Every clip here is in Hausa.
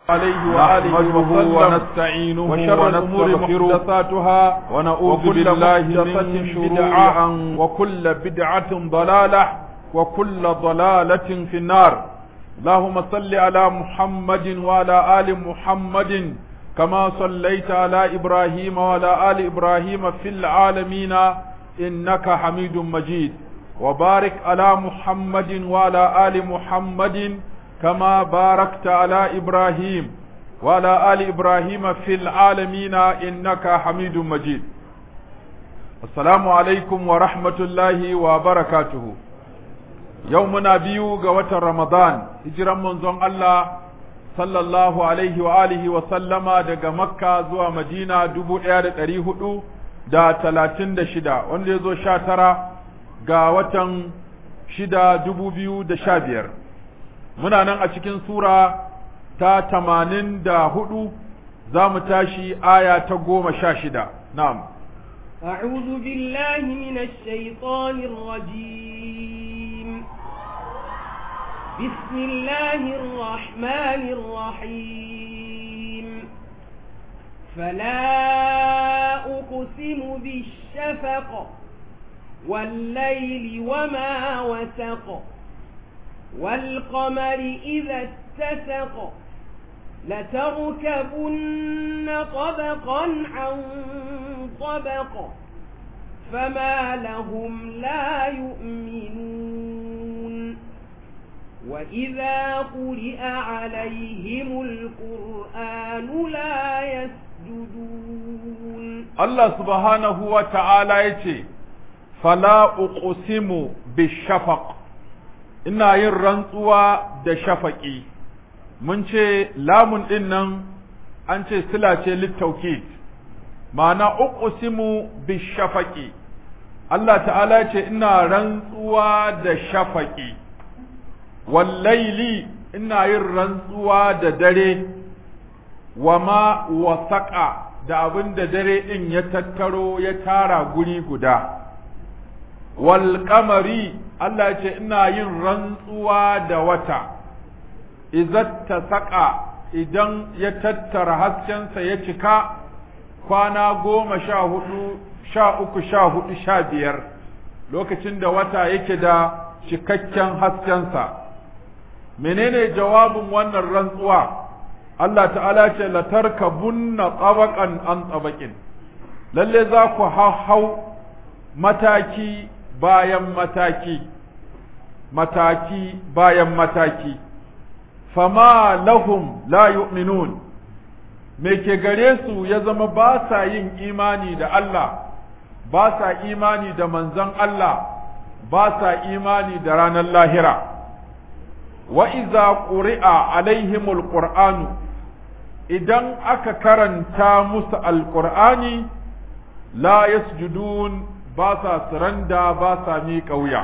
عليه وآله نحمده وسلم ونستعينه وشر الأمور ونستغفره محدثاتها ونعوذ وكل بالله محدثة من شرور بدعة أن- وكل بدعة ضلالة وكل ضلالة في النار اللهم صل على محمد وعلى آل محمد كما صليت على إبراهيم وعلى آل إبراهيم في العالمين إنك حميد مجيد وبارك على محمد وعلى آل محمد كما باركت على إبراهيم وعلى آل إبراهيم في العالمين إنك حميد مجيد السلام عليكم ورحمة الله وبركاته يومنا بيو قوة رمضان هجرا منزون الله صلى الله عليه وآله وسلم دقى مكة زوى مدينة دبو إيادة أريه دا تلاتين دا شدا وانده زو شاترا قوة شدا دبو بيو دا شابير muna nan a cikin sura ta tamanin da hudu za mu tashi aya ta goma sha shida na'am أعوذ بالله من الشيطان الرجيم بسم الله الرحمن الرحيم فلا أقسم بالشفق والليل وما وسق والقمر إذا اتسق لتركبن طبقا عن طبق فما لهم لا يؤمنون وإذا قرئ عليهم القرآن لا يسجدون Allah subhanahu wa ta'ala ya ce fala uqsimu bishafaq ina yin rantsuwa da shafaƙi mun ce lamun ɗin nan an ce sila ce littaukid ma'ana uqsimu bishafaqi Allah ta'ala ce ina rantsuwa da shafaƙi wallaili ina yin rantsuwa da dare wa ma wasaƙa da abin da dare ɗin ya tattaro ya tara guri guda wal kamari Allah ce ina yin rantsuwa da wata izatta saƙa idan ya tattara haskensa ya cika kwana goma sha hudu sha uku sha hudu sha biyar lokacin da wata yake da cikakken haskensa menene jawabin wannan rantsuwa Allah ta'ala ce latarkabunna tabaqan an tabaqin lalle za ku hau mataki bayan mataki mataki bayan mataki fama lahum la yu'minun me ke gare su ya zama ba sa yin imani da Allah ba sa imani da manzon Allah ba sa imani da ranar lahira wa iza quri'a alaihimul qur'anu idan aka karanta musu alqur'ani la yasjudun ba sa suranda ba sa miƙa wuya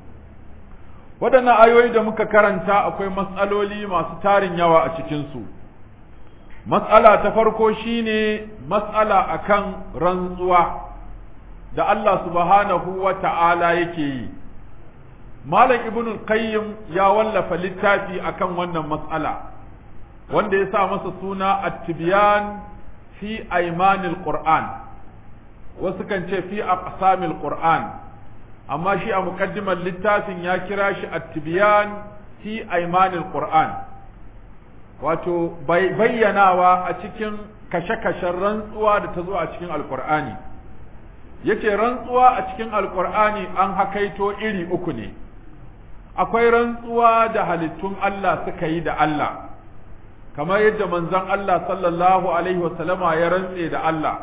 waɗannan ayoyi da muka karanta akwai matsaloli masu tarin yawa a cikinsu matsala ta farko shine matsala akan rantsuwa da Allah subhanahu wa ta'ala yake yi Malam Ibn Qayyim ya wallafa littafi akan wannan matsala wanda ya sa masa suna at-tibyan fi aymanil Qur'an wasu kan ce fi aqsamil Qur'an amma shi a muqaddimar littafin ya kira shi at-tibyan fi aymanil Qur'an wato bayyanawa a cikin kashe-kashen rantsuwa da ta zo a cikin alqur'ani yace rantsuwa a cikin alqur'ani an hakaito iri uku ne akwai rantsuwa da halittun Allah suka yi da Allah kamar yadda manzon Allah sallallahu alaihi wasallama ya rantse da Allah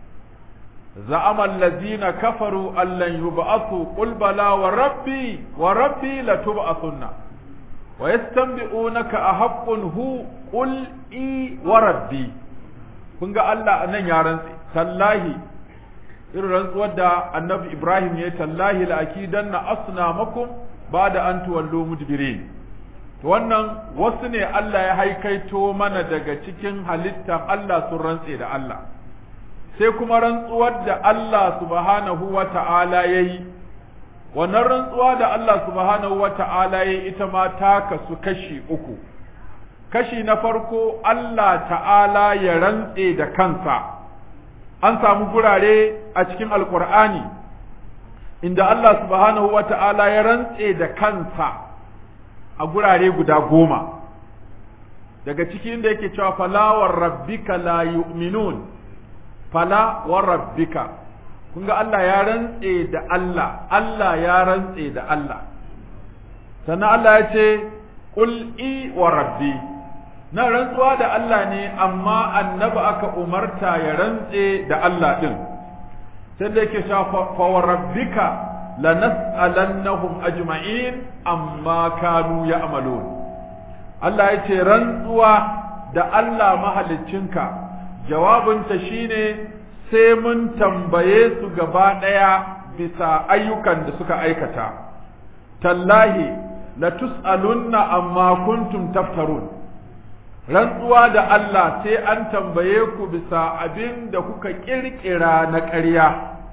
za'ama allazina kafaru allan yub'athu qul bala wa rabbi wa rabbi latub'athunna wa yastanbi'unaka ahaqqun hu qul i wa rabbi kun ga Allah nan ya rantse tallahi irin rantsuwar da annabi Ibrahim ya tallahi la akidanna asnamakum bada an tuwallo mudbirin to wannan wasu ne Allah ya haikaito mana daga cikin halittar Allah sun rantse da Allah sai kuma rantsuwar da Allah subhanahu wa ta'ala ya yi wannan rantsuwa da Allah subhanahu wa ta'ala ya yi ita ma ta kasu kashi uku kashi na farko Allah ta'ala ya rantse da kansa an samu gurare a cikin alkur'ani inda Allah subhanahu wa ta'ala ya rantse da kansa a gurare guda goma daga cikin da yake cewa fala wa rabbika la yu'minun fala wa rabbika kun ga Allah ya rantse da Allah Allah ya rantse da Allah sannan Allah ya ce qul i wa rabbi na rantsuwa da Allah ne amma annabi aka umarta ya rantse da Allah din sai da yake cewa fa wa rabbika lanas'alannahum ajma'in amma kanu ya'malun Allah ya ce rantsuwa da Allah mahaliccinka jawabinta shine sai mun tambaye su gaba ɗaya bisa ayyukan da suka aikata tallahi la tus'alunna amma kuntum taftarun rantsuwa da Allah sai an tambaye ku bisa abin da kuka kirkira na ƙarya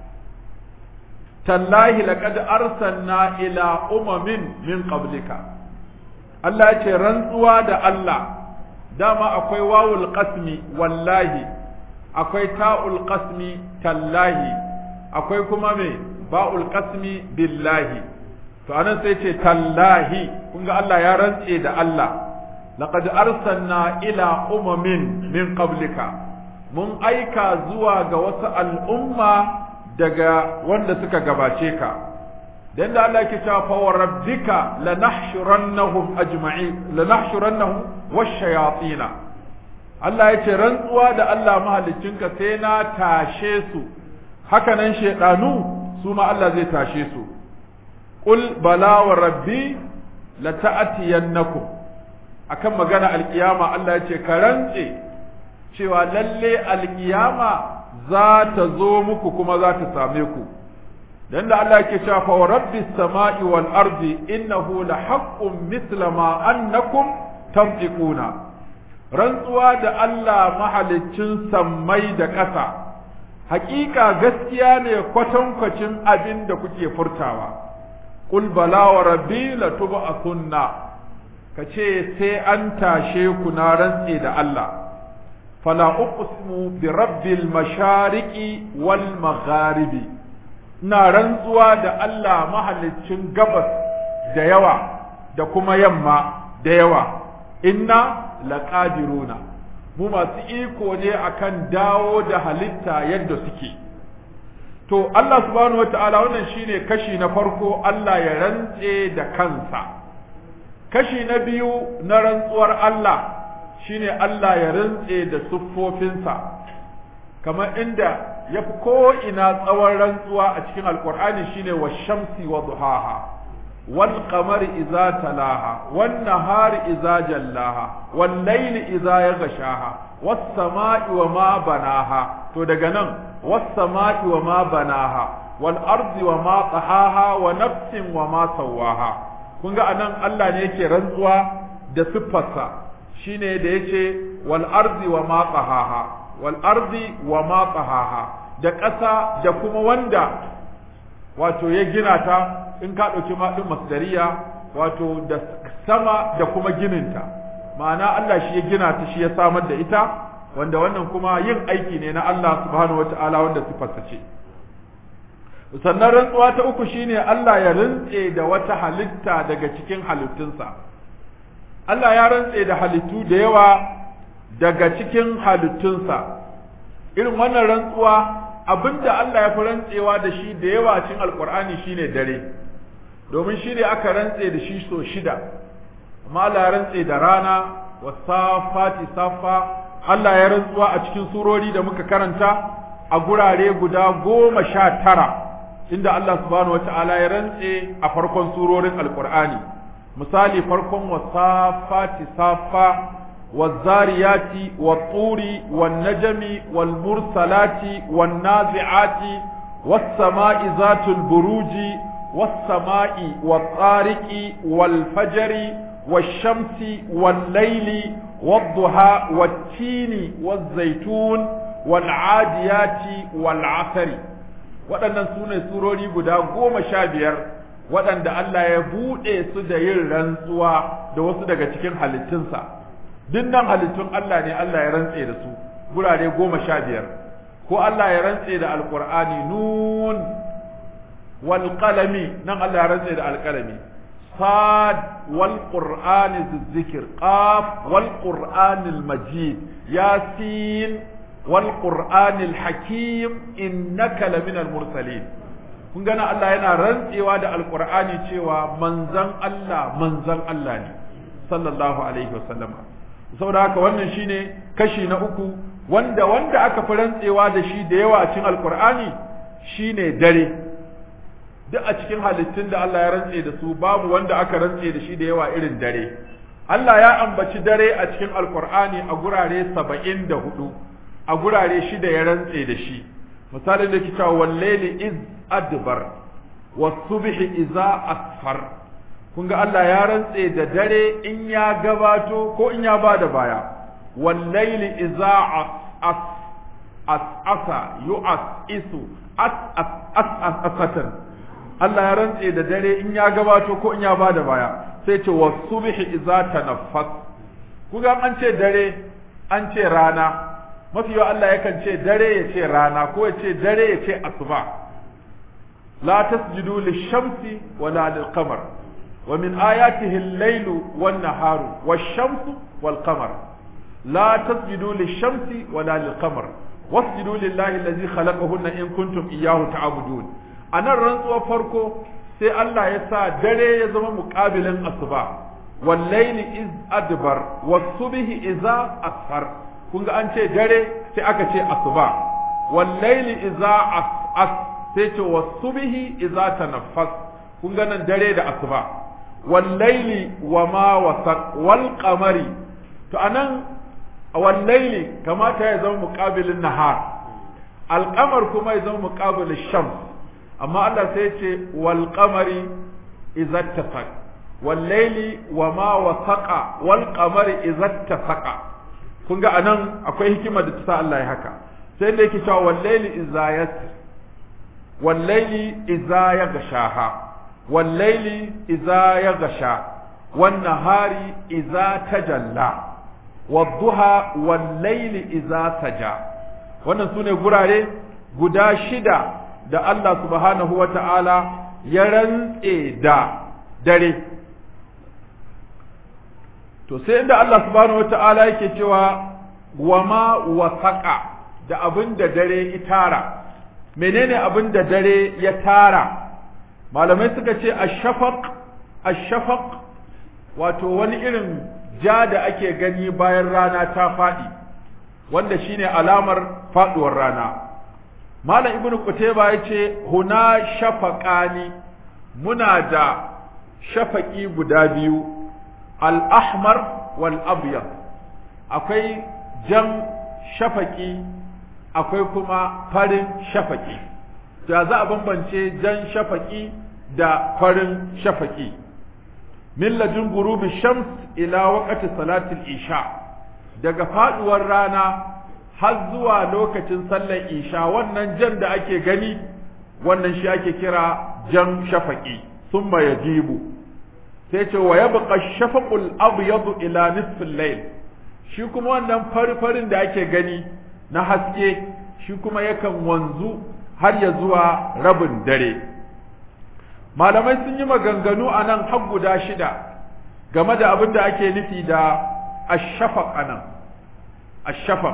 tallahi laqad arsalna ila umamin min qablika Allah ya ce rantsuwa da Allah dama akwai wawul qasmi wallahi akwai ta'ul qasmi tallahi akwai kuma me ba'ul qasmi billahi to anan sai ce tallahi kun ga Allah ya rantse da Allah laqad arsalna ila umamin min qablika mun aika zuwa ga wasu al'umma daga wanda suka gabace ka dan da Allah yake cewa fa wa rabbika lanahshurannahum ajma'in lanahshurannahum wash-shayatin Allah ya ce rantsuwa da Allah mahaliccinka sai na tashe su haka nan shedanu su ma Allah zai tashe su qul bala wa rabbi lata'tiyannakum akan magana alkiyama Allah ya ce ka rantse cewa lalle alkiyama za ta zo muku kuma za ta same ku dan da Allah yake cewa fa rabbis samai wal ardi innahu la haqqun mithla ma annakum tantiquna rantsuwa da Allah mahaliccin sammai da ƙasa hakika gaskiya ne kwatankwacin abin da kuke furtawa qul bala wa rabbi la tub'athunna kace sai an tashe ku na rantse da Allah fala uqsimu bi rabbil mashariqi wal magharibi ina rantsuwa da Allah mahaliccin gabas da yawa da kuma yamma da yawa inna laqadiruna mu masu iko ne akan dawo da halitta yadda suke to Allah subhanahu wataala wannan shine kashi na farko Allah ya rantse da kansa kashi na biyu na rantsuwar Allah shine Allah ya rantse da siffofinsa kamar inda ya fi ko'ina tsawon rantsuwa a cikin alkur'ani shine wa shamsi wa duhaha wal qamari iza talaha wan nahari iza jallaha wal layli iza yaghshaha was sama'i wa ma banaha to daga nan was sama'i wa ma banaha wal ardi wa ma tahaha wa nafsin wa ma sawaha kun ga anan Allah ne yake rantsuwa da siffarsa shine da yace wal ardi wa ma tahaha wal ardi wa ma tahaha da ƙasa da kuma wanda wato ya gina ta in ka ɗauki maɗin masdariya wato da sama da kuma gininta ma'ana Allah shi ya gina ta shi ya samar da ita wanda wannan kuma yin aiki ne na Allah subhanahu wata'ala wanda sifarsa ce sannan rantsuwa ta uku shine Allah ya rantse da wata halitta daga cikin halittunsa Allah ya rantse da halittu da yawa daga cikin halittunsa irin wannan rantsuwa abinda Allah ya fi rantsewa da shi da yawa cikin alkur'ani shine dare domin shi ne aka rantse da shi so shida amma Allah ya rantse da rana wasafati safa Allah ya rantsuwa a cikin surori da muka karanta a gurare guda goma sha tara inda Allah subhanahu wata'ala ya rantse a farkon surorin alkur'ani misali farkon wasafati safa والزاريات والطور والنجم والمرسلات والنازعات والسماء ذات البروج والسماء والطارق والفجر والشمس والليل والضحى والتين والزيتون والعاديات والعصر waɗannan su ne surori guda goma sha biyar waɗanda Allah ya buɗe su da yin rantsuwa da wasu daga cikin halittunsa dinnan halittun Allah ne Allah ya rantse da su gurare goma sha biyar ko Allah ya rantse da alqur'ani nun wal qalami nan Allah ya rantse da alqalami sad wal qur'ani dhikr qaf wal qur'anil majid yasin wal qur'anil hakim innaka laminal mursalin kun gana Allah yana rantsewa da alqur'ani cewa manzan Allah manzan Allah ne sallallahu alaihi wasallama saboda haka wannan shine kashi na uku wanda wanda aka fi rantsewa da shi da yawa a cikin alqur'ani shine dare duk a cikin halittun da Allah ya rantse da su babu wanda aka rantse da shi da yawa irin dare Allah ya ambaci dare a cikin alqur'ani a gurare saba'in da hudu a gurare shida ya rantse da shi misalin da ke cewa wallaili iz adbar wasubhi iza asfar kun ga Allah ya rantse da dare in ya gabato ko in ya bada baya wallaili iza as as asa yu'as isu as as as asatan Allah ya rantse da dare in ya gabato ko in ya bada baya sai ce wasubhi iza tanaffas kuga an ce dare an ce rana mafi yawa Allah yakan ce dare ya ce rana ko ya ce dare ya ce asuba la tasjudu lishamsi wala lilqamar wa min ayatihi al-lailu wan-naharu wash-shamsu wal-qamar la tasjudu lishamsi wala lilqamar wasjudu lillahi allazi khalaqahunna in kuntum iyyahu ta'budun anan rantsuwar farko sai Allah ya sa dare ya zama muqabilin asuba wal-laili iz adbar was-subhi idza asfar kun ga an ce dare sai aka ce asuba wallaili iza as sai ce wasubhi iza tanaffas kun ga nan dare da asuba wallaili wa ma wasaq wal qamari to anan wallaili kamata ya zama muqabilin nahar al qamar kuma ya zama muqabilin shams amma Allah sai ce wal qamari iza tafaq wallaili wa ma wasaqa wal qamari iza tafaqa kun ga anan akwai hikima da ta sa Allah ya haka sai da yake cewa wallaili iza yasr wallaili iza yaghshaha wallaili iza yaghsha wan nahari iza tajalla wadduha wallaili iza saja wannan sune gurare guda shida da Allah subhanahu wata'ala ya rantse da dare to sai inda Allah subhanahu wata'ala yake cewa wa ma wasaqa da abin da dare ya tara menene abin da dare ya tara malamai suka ce ashafaq ashafaq wato wani irin ja da ake gani bayan rana ta faɗi wanda shine alamar faɗuwar rana malam ibnu qutayba yace huna shafaqani muna da shafaqi guda biyu al-ahmar wal abyad akwai jan shafaqi akwai kuma farin shafaqi to za a bambance jan shafaqi da farin shafaqi min ladun gurubi shams ila waqti salatil isha daga faduwar rana har zuwa lokacin sallar isha wannan jan da ake gani wannan shi ake kira jan shafaqi thumma yajibu sai ce wa yabqa shafaqul abyad ila nisfil layl shi kuma wannan fari-farin da ake gani na haske shi kuma yakan wanzu har ya zuwa rabin dare malamai sun yi maganganu a nan har guda shida game da abin da ake nufi da ashafaq anan ashafaq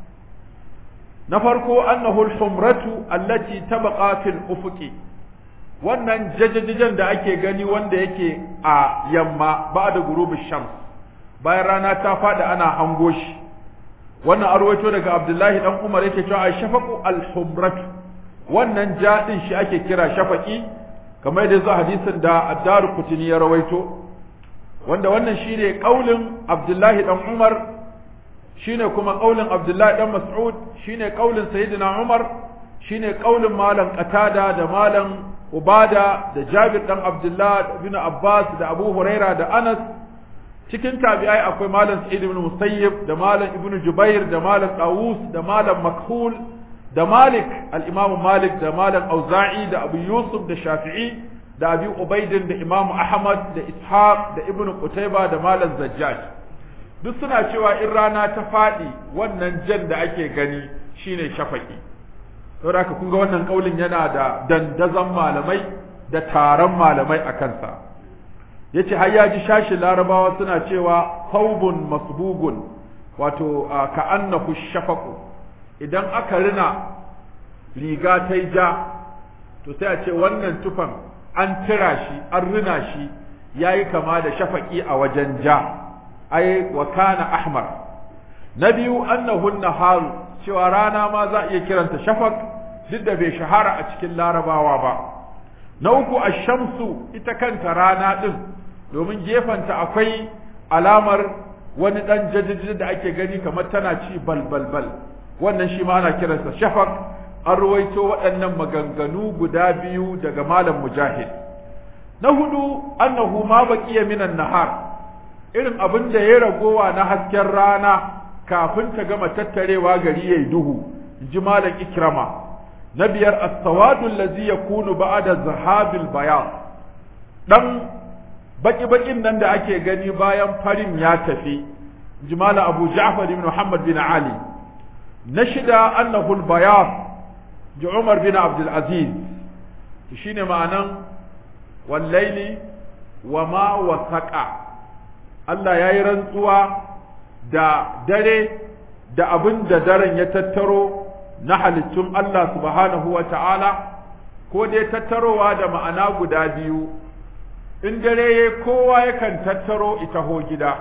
na farko annahu al-humratu allati tabqa fil ufuqi wannan jajajajen da ake gani wanda yake a yamma ba'da gurubi shams bayan rana ta fada ana hango shi wannan arwaito daga abdullahi dan umar yake cewa ashafaqu al-humratu wannan jadin shi ake kira shafaqi kamar da zuwa hadisin da ad-daru kutini ya rawaito wanda wannan shine kaulin abdullahi dan umar shine kuma kaulin abdullahi dan mas'ud shine kaulin sayyidina umar shine kaulin malam qatada da malam ubada da jabir dan abdullah bin abbas da abu huraira da anas cikin tabi'ai akwai malam sa'id ibn musayyib da malam ibn jubair da malam tawus da malam makhul da malik al-imam malik da malam auza'i da abu yusuf da shafi'i da abi ubaidin da imam ahmad da ishaq da ibn qutayba da malam zajjaj duk suna cewa in rana ta faɗi wannan jan da ake gani shine shafaki saboda haka kun ga wannan kaulin yana da dandazon malamai da taron malamai a kansa yace har ya ji shashi larabawa suna cewa thawbun masbugun wato ka annahu shafaqu idan aka rina riga ta ja to sai a ce wannan tufan an tira shi an rina shi yayi kama da shafaki a wajen ja ai wa kana ahmar na biyu annahu nahar cewa rana ma za a iya kiranta shafaq duk da bai shahara a cikin larabawa ba na uku ash-shamsu ita kanta rana din domin gefanta akwai alamar wani dan jajjaji da ake gani kamar tana ci bal bal bal wannan shi ma ana kiransa shafaq an ruwaito waɗannan maganganu guda biyu daga malam mujahid na hudu annahu ma baqiya minan nahar irin abin da ya ragowa na hasken rana kafin ta gama tattarewa gari yayi duhu ji malam ikrama na biyar as-sawadu allazi yakunu ba'da zahabil bayan dan baki bakin nan da ake gani bayan farin ya tafi ji malam abu ja'far ibn muhammad bin ali na shida annahu al-bayan ji umar bin abdul aziz shine ma'anan wallaili wa ma wasaqa Allah ya yi rantsuwa da dare da abin da daren ya tattaro na halittun Allah subhanahu wa ta'ala, ko dai tattarowa da ma'ana guda biyu, in dare ya kowa yakan tattaro ita ho gida,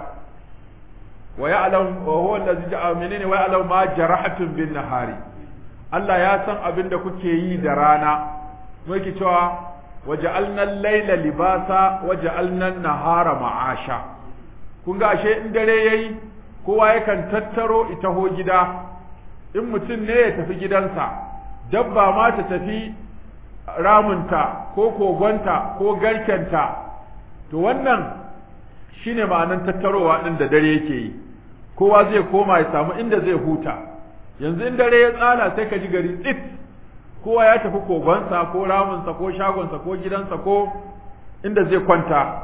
wa ya'lam wa huwa allazi ja'a menene wa ya'lam ma jarahatun bin nahari Allah ya san abin da kuke yi da rana muke cewa waja'alna al-laila libasa waja'alna an-nahara ma'asha kun ga ashe in dare yayi kowa yakan tattaro ita ho gida in mutum ne ya tafi gidansa dabba ma ta tafi ramunta ko kogonta ko garkenta to wannan shine ma'anan tattarowa din da dare yake yi kowa zai koma ya samu inda zai huta yanzu in dare ya tsala sai ka ji gari tsit kowa ya tafi kogonsa ko ramunsa ko shagonsa ko gidansa ko inda zai kwanta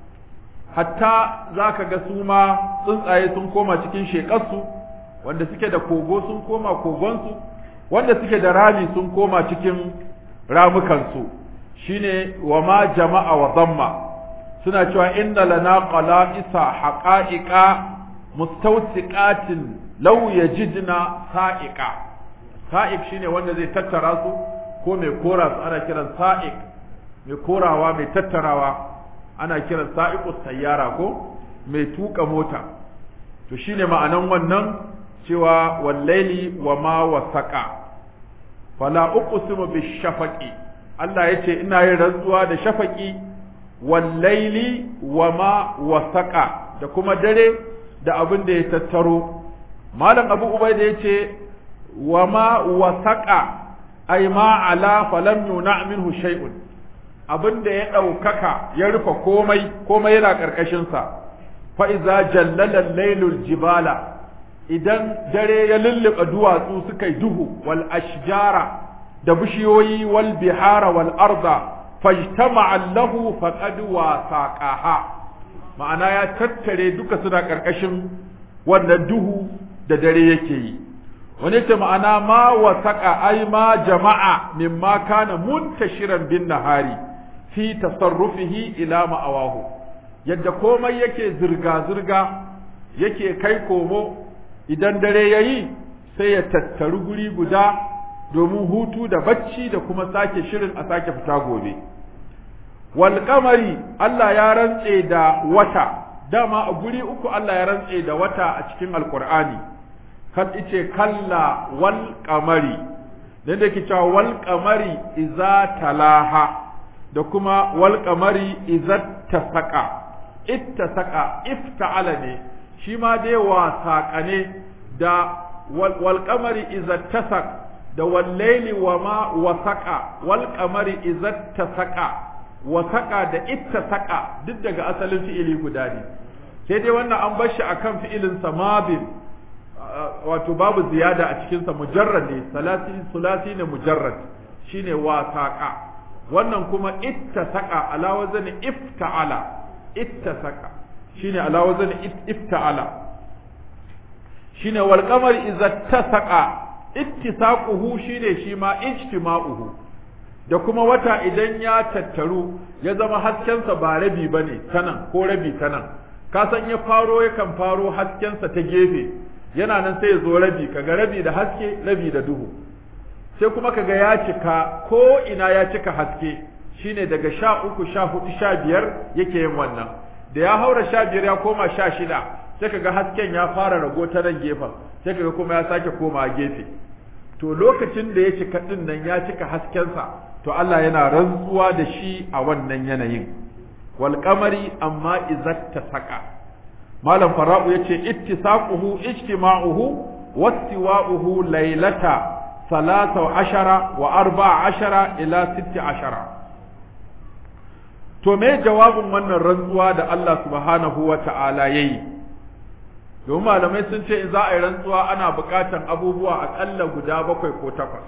hatta za ka ga su ma tsuntsaye sun koma cikin shekarsu wanda suke da kogo sun koma kogonsu wanda suke da rami sun koma cikin ramukansu shine wa ma jama'a wa zamma suna cewa inna lana qala'isa haqa'iqa mustawsiqatin law yajidna sa'iqa sa'iq shine wanda zai tattara su ko mai kora su ana kiran sa'iq mai korawa mai tattarawa ana kiran sa'iqus sayyara ko mai tuka mota to shine ma'anan wannan cewa wallaili wa ma wasaqa fala uqsimu bishafaqi Allah yace ina yin rantsuwa da shafaqi wallaili wa ma wasaqa da kuma dare da abin da ya tattaro malam abu ubaida yace wa ma wasaqa ay ma ala falam yuna minhu shay'un abin da ya ɗaukaka ya rufe komai komai yana ƙarƙashinsa fa'iza jallalan lailul jibala idan dare ya lulluɓe duwatsu suka yi duhu wal ashjara da bishiyoyi wal bihara wal arda fajtama'a lahu faqad wasaqaha ma'ana ya tattare duka suna ƙarƙashin wannan duhu da dare yake yi wani ce ma'ana ma wasaqa ai ma jama'a mimma kana muntashiran bin nahari fi tasarrufihi ila ma'awahu yadda komai yake zirga-zirga yake kai komo idan dare yayi sai ya tattaru guri guda domin hutu da bacci da kuma sake shirin a sake fita gobe wal qamari Allah ya rantse da wata dama a guri uku Allah ya rantse da wata a cikin alqur'ani kan ice kalla wal qamari dan da ke cewa wal qamari iza talaha da kuma wal qamari izat tasaqa ittasaqa ifta'ala ne shi ma dai wasaqa ne da wal qamari izat tasaq da wal layli wa ma wasaqa wal qamari izat tasaqa wasaqa da ittasaqa duk daga asalin fi'ili guda ne sai dai wannan an bar shi akan fi'ilin samabin wato babu ziyada a cikinsa mujarrad ne salasi sulasi ne mujarrad shine wasaqa wannan kuma ittasaqa ala wazni ifta'ala ittasaqa shine ala wazni ifta'ala shine wal qamar idza tasaqa ittisaquhu shine shi ma ijtima'uhu da kuma wata idan ya tattaru ya zama haskensa ba rabi bane tanan ko rabi tanan ka san ya faro yakan faro haskensa ta gefe yana nan sai ya zo rabi kaga rabi da haske rabi da duhu sai kuma kaga ya cika ko ina ya cika haske shine daga sha uku sha hudu sha biyar yake yin wannan da ya haura sha biyar ya koma sha shida sai kaga hasken ya fara rago ta nan gefen sai kaga kuma ya sake koma gefe to lokacin da ya cika din nan ya cika haskensa to Allah yana rantsuwa da shi a wannan yanayin wal qamari amma izatta saka malam fara'u yace ittisaquhu ijtima'uhu wastiwa'uhu laylata ثلاثة عشر وأربع عشر إلى ست عشر to me jawabin wannan rantsuwa da Allah subhanahu wa ta'ala ya yi domin malamai sun ce in za a yi rantsuwa ana buƙatan abubuwa aƙalla guda bakwai ko takwas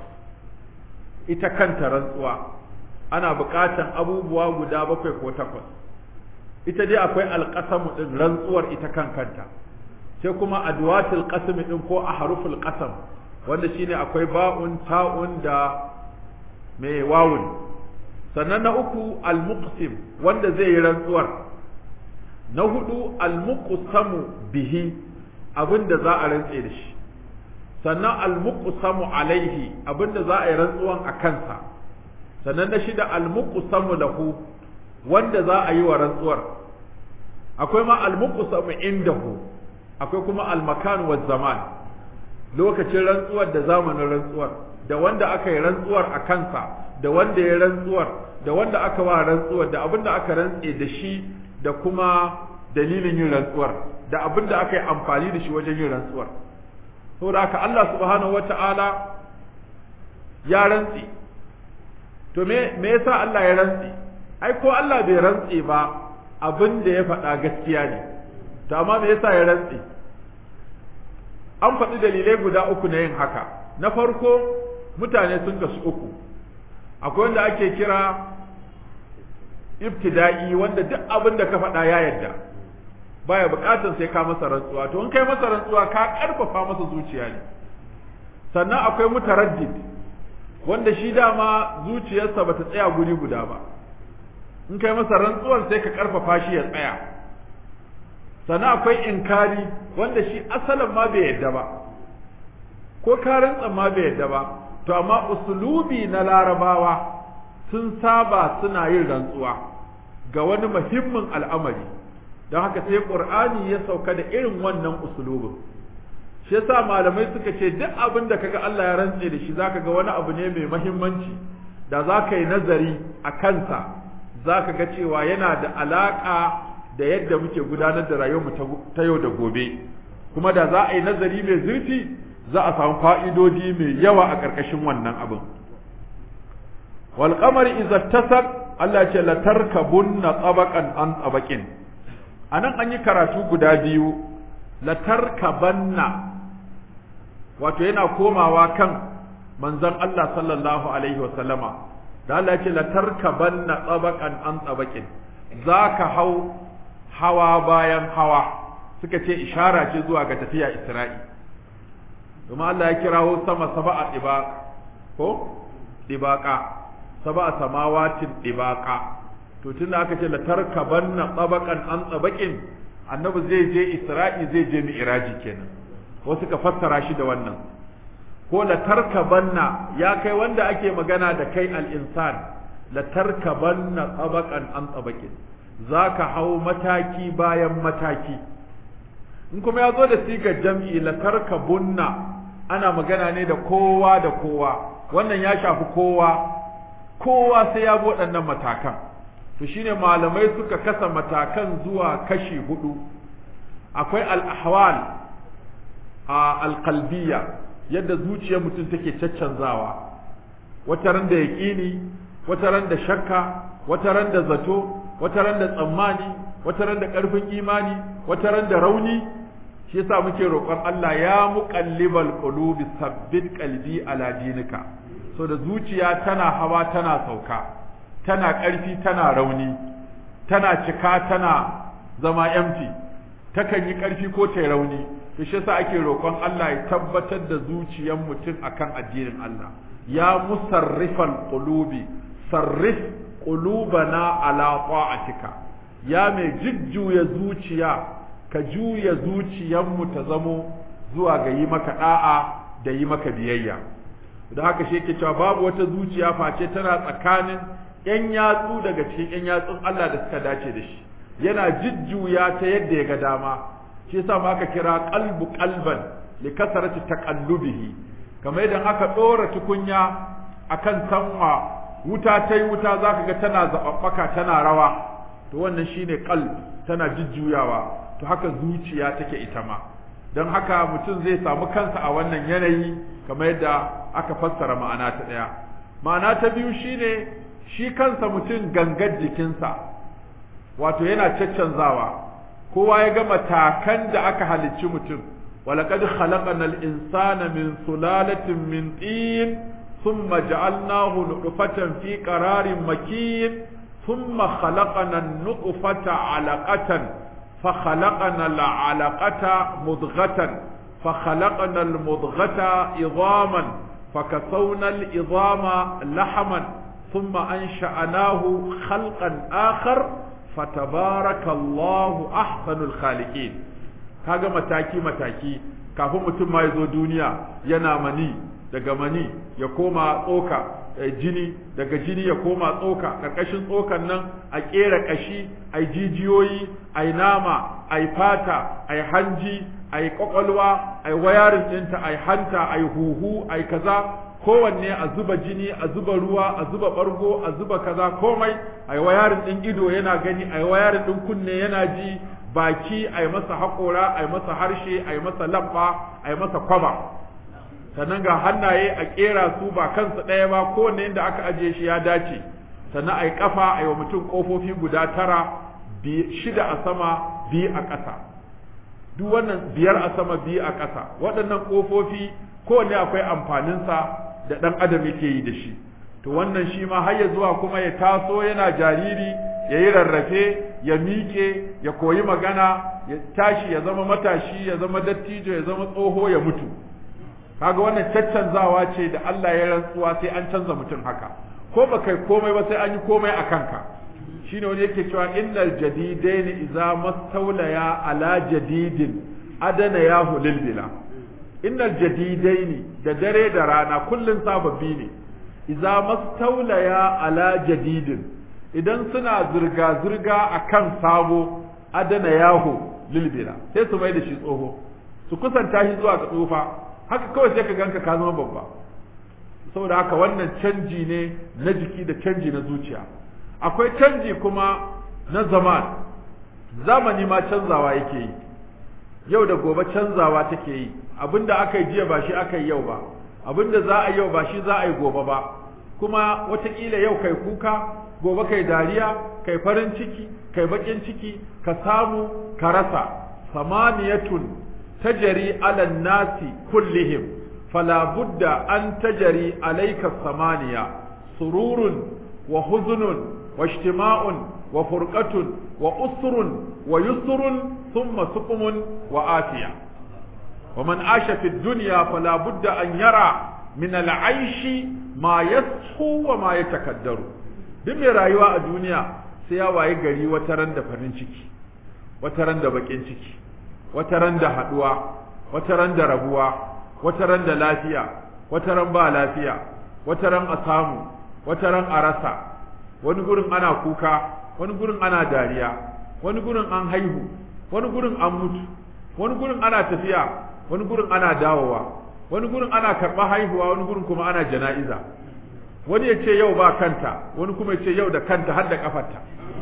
ita kanta rantsuwa ana buƙatan abubuwa guda bakwai ko takwas ita dai akwai alƙasamu ɗin rantsuwar ita kan kanta sai kuma adwatul qasmi ɗin ko a haruful qasam wanda shine akwai ba'un ta'un da mai wawun sannan na uku al-muqsim wanda zai yi rantsuwar na hudu al-muqsamu bihi abinda za a rantse da shi sannan al-muqsamu alaihi abinda za a yi rantsuwan a kansa sannan na shida al-muqsamu lahu wanda za a yi wa rantsuwar akwai ma al-muqsamu indahu akwai kuma al-makan wa zaman lokacin rantsuwar da zamanin rantsuwar da wanda aka yi rantsuwar a kansa da wanda ya rantsuwar da wanda aka wa rantsuwar da abin da aka rantse da shi da kuma dalilin yin rantsuwar da abin da aka yi amfani da shi wajen yin rantsuwar saboda haka Allah subhanahu wata'ala ya rantse to me me yasa Allah ya rantse ai ko Allah bai rantse ba abin da ya faɗa gaskiya ne to amma me yasa ya rantse an faɗi dalilai guda uku na yin haka na farko mutane sun kasu uku akwai wanda ake kira ibtida'i wanda duk abin da ka faɗa ya yarda baya buƙatar sai ka masa rantsuwa to in kai masa rantsuwa ka ƙarfafa masa zuciya ne sannan akwai mutaraddid wanda shi dama zuciyarsa bata tsaya guri guda ba in kai masa rantsuwar sai ka ƙarfafa shi ya tsaya sannan akwai inkari wanda shi asalin ma bai yadda ba ko ka rantsa ma bai yadda ba to amma usulubi na larabawa sun saba suna yin rantsuwa ga wani muhimmin al'amari don haka sai qur'ani ya sauka da irin wannan usulubin shi yasa malamai suka ce duk abin da kaga Allah ya rantse da shi zaka ga wani abu ne mai muhimmanci da zaka yi nazari a kansa zaka ga cewa yana da alaka da yadda muke gudanar da rayuwarmu ta yau da gobe kuma da za a yi nazari mai zurfi za a samu fa'idodi mai yawa a ƙarƙashin wannan abin wal qamari idza tasaq Allah ce la tarkabunna tabaqan an tabaqin anan an yi karatu guda biyu la tarkabanna wato yana komawa kan manzon Allah sallallahu alaihi wa sallama da Allah ya ce la tarkabanna tabaqan an tabaqin zaka hau hawa bayan hawa suka ce ishara ce zuwa ga tafiya Isra'i kuma Allah ya kirawo sama saba'a dibaqa ko dibaqa saba'a samawatin dibaqa to tunda aka ce la tarkabanna tabaqan an tabaqin annabi zai je Isra'i zai je mi'raji kenan wasu ka fassara shi da wannan ko la tarkabanna ya kai wanda ake magana da kai al-insan la tarkabanna tabaqan an tabaqin za ka hau mataki bayan mataki in kuma ya zo da sigar jam'i latarka bunna ana magana ne da kowa da kowa wannan ya shafi kowa kowa sai ya bi waɗannan matakan to shine malamai suka kasa matakan zuwa kashi hudu akwai al'ahwal a alƙalbiya yadda zuciyar mutum take caccanzawa wata ran da yaƙini wata ran da shakka wata ran da zato wata ran da tsammani wata ran da ƙarfin imani wata ran da rauni shi yasa muke roƙon Allah ya muqallibal qulubi sabbit qalbi ala dinika so da zuciya tana hawa tana sauka tana ƙarfi tana rauni tana cika tana zama empty takan yi ƙarfi ko ta rauni to shi yasa ake roƙon Allah ya tabbatar da zuciyar mutum akan addinin Allah ya musarrifal qulubi sarrif qulubana ala ta'atika ya mai jujjuya zuciya ka juya zuciyarmu ta zamo zuwa ga yi maka da'a da yi maka biyayya da haka shi yake cewa babu wata zuciya face tana tsakanin yan yatsu daga cikin yan yatsun Allah da suka dace da shi yana jujjuya ta yadda ya ga dama shi yasa ma aka kira qalbu qalban li kasarati taqallubihi kamar idan aka dora tukunya akan sanwa wuta tai wuta zaka ga tana zababbaka tana rawa to wannan shine qalb tana jujjuyawa to haka zuciya take ita ma don haka mutum zai samu kansa a wannan yanayi kamar yadda aka fassara ma'ana ta ɗaya ma'ana ta biyu shine shi kansa mutum gangar jikinsa wato yana caccanzawa kowa ya ga matakan da aka halicci mutum ولقد خلقنا الإنسان من سلالة من طين ثم جعلناه نطفة في قرار مكين ثم خلقنا النطفة علقة فخلقنا العلقة مضغة فخلقنا المضغة عظاما فكسونا العظام لحما ثم أنشأناه خلقا آخر فتبارك الله أحسن الخالقين kaga mataki mataki kafin mutum ma ya zo duniya yana mani daga mani ya koma tsoka jini daga jini ya koma tsoka ƙarƙashin tsokan nan a ƙera ƙashi a jijiyoyi a nama a fata a hanji a ƙwaƙwalwa a wayarin ɗinta a hanta a huhu a kaza kowanne a zuba jini a zuba ruwa a zuba ɓargo a zuba kaza komai a wayarin ɗin ido yana gani a wayarin ɗin kunne yana ji baki a yi masa haƙora a yi masa harshe a yi masa labba a yi masa kwaba sannan ga hannaye a ƙera su ba kansu ɗaya ba kowanne inda aka ajiye shi ya dace sannan a yi ƙafa a yi wa mutum ƙofofi guda tara shida a sama biyu a ƙasa duk wannan biyar a sama biyu a ƙasa waɗannan ƙofofi kowanne akwai amfaninsa da ɗan adam yake yi da shi to wannan shi ma har ya zuwa kuma ya taso yana jariri ya yi rarrafe ya miƙe ya koyi magana ya tashi ya zama matashi ya zama dattijo ya zama tsoho ya mutu kaga wannan caccanzawa ce da Allah ya rantsuwa sai an canza mutum haka ko ba kai komai ba sai an yi komai a kanka shine wani yake cewa innal jadidain idza mastawlaya ala jadidin adana ya hulil bila innal jadidain da dare da rana kullun sababbi ne idza mastawlaya ala jadidin idan suna zirga zirga akan sabo adana yahu lilbila sai su mai da shi tsoho su kusanta shi zuwa ga tsufa haka kawai sai ka ganka ka zama babba saboda haka wannan canji ne na jiki da canji na zuciya akwai canji kuma na zaman zamani ma canzawa yake yi yau da gobe canzawa take yi abinda aka yi jiya ba shi aka yi yau ba abinda za a yi yau ba shi za a yi gobe ba kuma wataƙila yau kai kuka gobe kai dariya kai farin ciki kai baƙin ciki ka samu ka rasa samaniyatun tajari ala nasi kullihim fala budda an tajari alayka samaniya sururun wa huzunun wa ijtima'un wa furqatun wa usrun wa yusrun thumma suqumun wa afiya wa man asha fi dunya fala budda an yara min al-aishi ma yashu wa ma yatakaddaru duk mai rayuwa a duniya sai ya waye gari wata ran da farin ciki wata ran da bakin ciki wata ran da haduwa wata ran da rabuwa wata ran da lafiya wata ran ba lafiya wata ran a samu wata ran a rasa wani gurin ana kuka wani gurin ana dariya wani gurin an haihu wani gurin an mutu wani gurin ana tafiya wani gurin ana dawowa wani gurin ana karɓar haihuwa wani gurin kuma ana jana'iza wani ya ce yau ba kanta wani kuma ya ce yau da kanta har da kafarta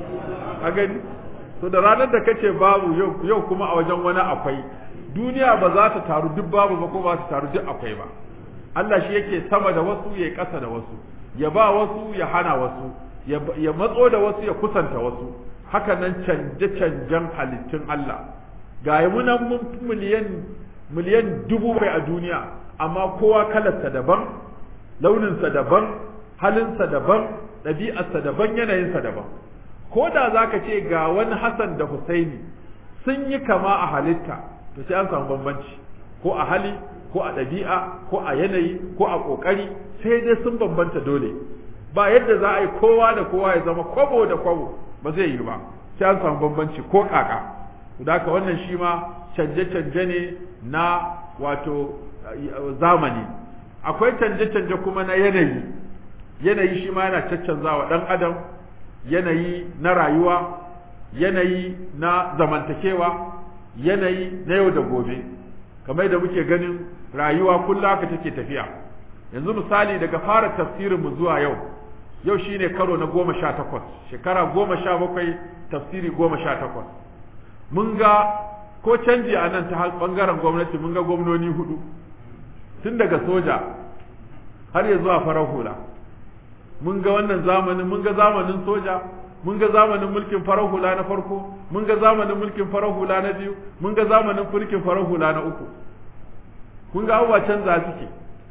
a gani to da ranar da kace babu yau yau kuma a wajen wani akwai duniya ba za ta taru duk babu ba ko ba ta taru duk akwai ba Allah shi yake sama da wasu ya ƙasa da wasu ya ba wasu ya hana wasu ya matso da wasu ya kusanta wasu haka nan canje canjen halittun Allah ga yi munan mun miliyan miliyan dubu bai a duniya amma kowa kalarsa daban launinsa daban halinsa daban ɗabi'arsa daban yanayinsa daban ko da za ka ce ga wani Hassan da Husaini sun yi kama a halitta to sai an samu bambanci ko a hali ko a ɗabi'a ko a yanayi ko a ƙoƙari sai dai sun bambanta dole ba yadda za a yi kowa da kowa ya zama kwabo da kwabo ba zai yi ba sai an samu bambanci ko kaka da haka wannan shi ma canje-canje ne na wato zamani akwai canje-canje kuma na yanayi yanayi shi ma yana caccanzawa ɗan adam yanayi na rayuwa yanayi na zamantakewa yanayi na yau da gobe kamar da muke ganin rayuwa kullum haka take tafiya yanzu misali daga fara tafsirin mu zuwa yau yau shine karo na goma sha takwas shekara goma sha bakwai tafsiri goma sha takwas mun ga ko canji a nan ta bangaren gwamnati mun ga gwamnoni hudu tun daga soja har ya zuwa farar hula mun ga wannan zamanin mun ga zamanin soja mun ga zamanin mulkin farar hula na farko mun ga zamanin mulkin farar hula na biyu mun ga zamanin mulkin farar hula na uku kun ga abubuwa canza suke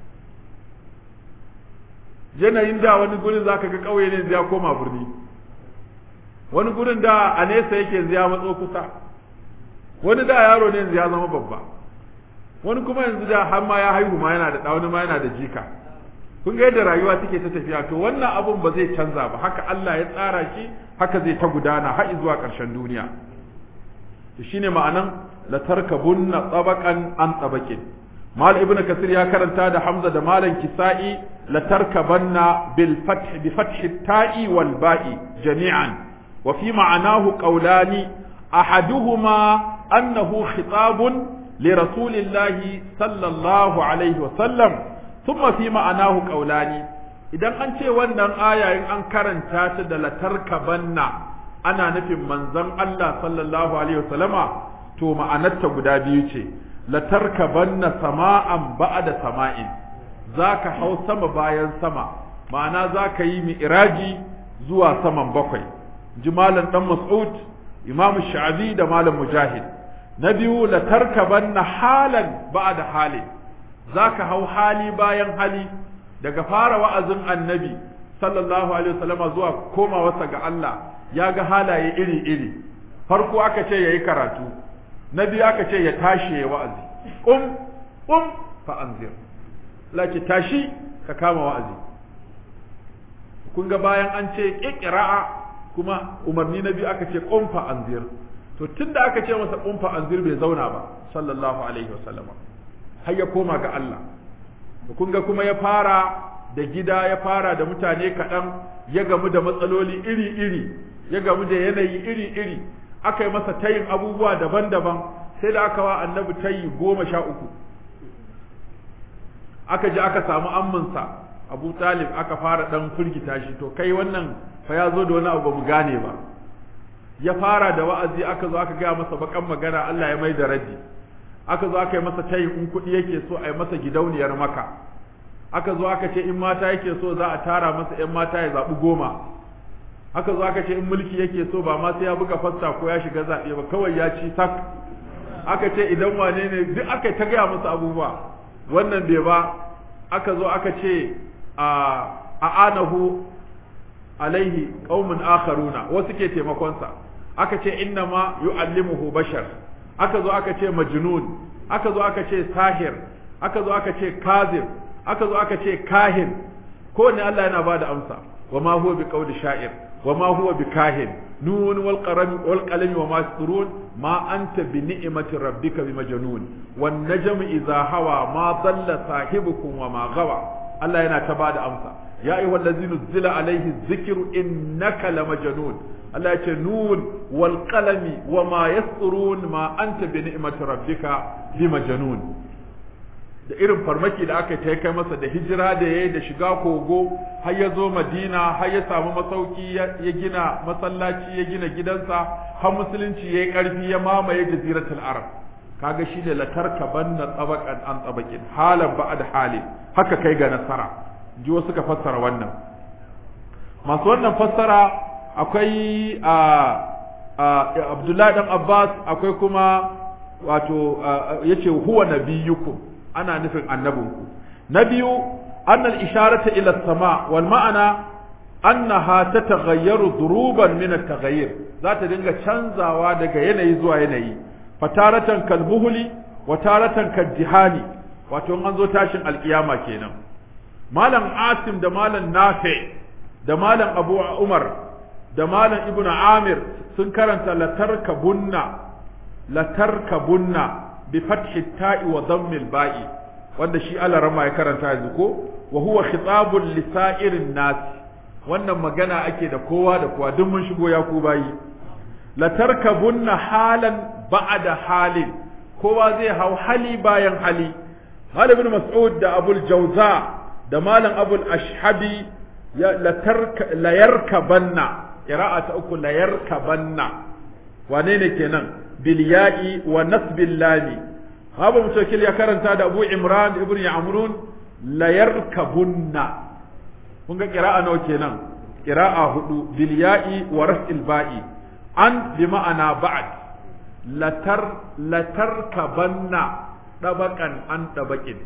yanayin da wani gurin zaka ga ƙauye ne ya koma birni wani gurin da a nesa yake ya matso kusa wani da yaro ne ya zama babba wani kuma yanzu da har ma ya haihu ma yana da wani ma yana da jika kun ga yadda rayuwa take ta tafiya to wannan abun ba zai canza ba haka Allah ya tsara shi haka zai ta gudana har zuwa ƙarshen duniya to shine ma'anan la tarkabunna tabaqan an tabaqin mal ibnu kasir ya karanta da hamza da malan kisa'i la tarkabanna bil fath bi fath ta'i wal ba'i jami'an wa fi ma'anahu qawlani ahaduhuma annahu khitabun li rasulillahi sallallahu alaihi wa sallam thumma fi ma'anahu qawlani idan an ce wannan aya in an karanta ta da latarkabanna ana nufin manzon Allah sallallahu alaihi wasallama to ma'anarta guda biyu ce latarkabanna sama'an ba'da sama'in zaka hau sama bayan sama ma'ana zaka yi mi'raji zuwa saman bakwai ji malam dan mas'ud imamu sha'abi da malam mujahid na biyu latarkabanna halan ba'da halin zaka hau hali bayan hali daga fara wa'azin annabi sallallahu alaihi wasallama zuwa komawarsa ga Allah ya ga halaye iri-iri farko aka ce yayi karatu na biyu aka ce ya tashi ya wa'azi um um fa anzir laki tashi ka kama wa'azi kun ga bayan an ce iqra'a kuma umarni na biyu aka ce qum fa anzir to tunda aka ce masa qum fa anzir bai zauna ba sallallahu alaihi wasallama har ya koma ga Allah kun ga kuma ya fara da gida ya fara da mutane kaɗan ya gamu da matsaloli iri-iri ya gamu da yanayi iri-iri aka yi masa tayin abubuwa daban-daban sai da aka wa annabi tayi goma sha uku aka ji aka samu amminsa abu talib aka fara ɗan firgita shi to kai wannan fa ya zo da wani abu ba mu gane ba ya fara da wa'azi aka zo aka gaya masa bakan magana Allah ya mai da raddi aka zo aka yi masa tayin in kuɗi yake so a yi masa gidauniyar maka aka zo aka ce in mata yake so za a tara masa ‘yan mata ya zaɓi goma aka zo aka ce in mulki yake so ba ma sai ya buga fasta ko ya shiga zaɓe ba kawai ya ci sak aka ce idan wane ne duk aka ta gaya masa abubuwa wannan bai ba aka zo aka ce a anahu alaihi qaumun akharuna wasu ke taimakonsa aka ce inna ma yu'allimuhu bashar aka zo aka ce majnun aka zo aka ce sahir aka zo aka ce kazib aka zo aka ce kahin kowanne Allah yana bada amsa wa ma huwa biqawli sha'ir wa ma huwa bikahin nun wal qalam wal qalam wa ma yasturun ma anta bi ni'mati rabbika bi majnun wan najmu idha hawa ma dalla sahibukum wa ma gawa Allah yana ta bada amsa ya ayyuhal ladzina zila alaihi dhikru innaka lamajnun Allah ya ce nun wal qalami wa ma yasturun ma anta bi ni'mati rabbika bi majnun da irin farmaki da aka ta kai masa da hijira da yayi da shiga kogo har ya zo Madina har ya samu masauki ya gina masallaci ya gina gidansa har musulunci yayi karfi ya mamaye jaziratul arab kaga shi ne latarka banna tsabaqan an tsabaqin halan ba'd hali haka kai ga nasara ji wasu ka fassara wannan masu wannan fassara akwai a Abdullahi dan Abbas akwai kuma wato yace huwa nabiyukum ana nufin annabinku na biyu annal isharata ila sama wal ma'ana annaha tataghayyaru duruban min at-taghayyur za ta dinga canzawa daga yanayi zuwa yanayi fataratan kalmuhuli wa taratan kaddihani wato an zo tashin alkiyama kenan malam asim da malam nafi da malam abu umar da malam ibnu amir sun karanta latarkabunna latarkabunna bi fathi ta'i wa dhammil ba'i wanda shi Allah rama ya karanta yanzu ko wa huwa khitabun li sa'irin nas wannan magana ake da kowa da kowa duk mun shigo ya ku bayi latarkabunna halan ba'da halin kowa zai hau hali bayan hali Malam ibn Mas'ud da Abul Jauza da Malam Abul Ashhabi ya latarka layarkabanna qira'a ta uku layarkabanna wane ne kenan bil ya'i wa nasbil lami haba mutawakil ya karanta da Abu Imran ibn Ya'murun layarkabunna kun ga qira'a nawa kenan qira'a hudu bil ya'i wa raf'il ba'i an bi ma'ana ba'd latar latarkabanna ɗabaƙan an ɗabaƙin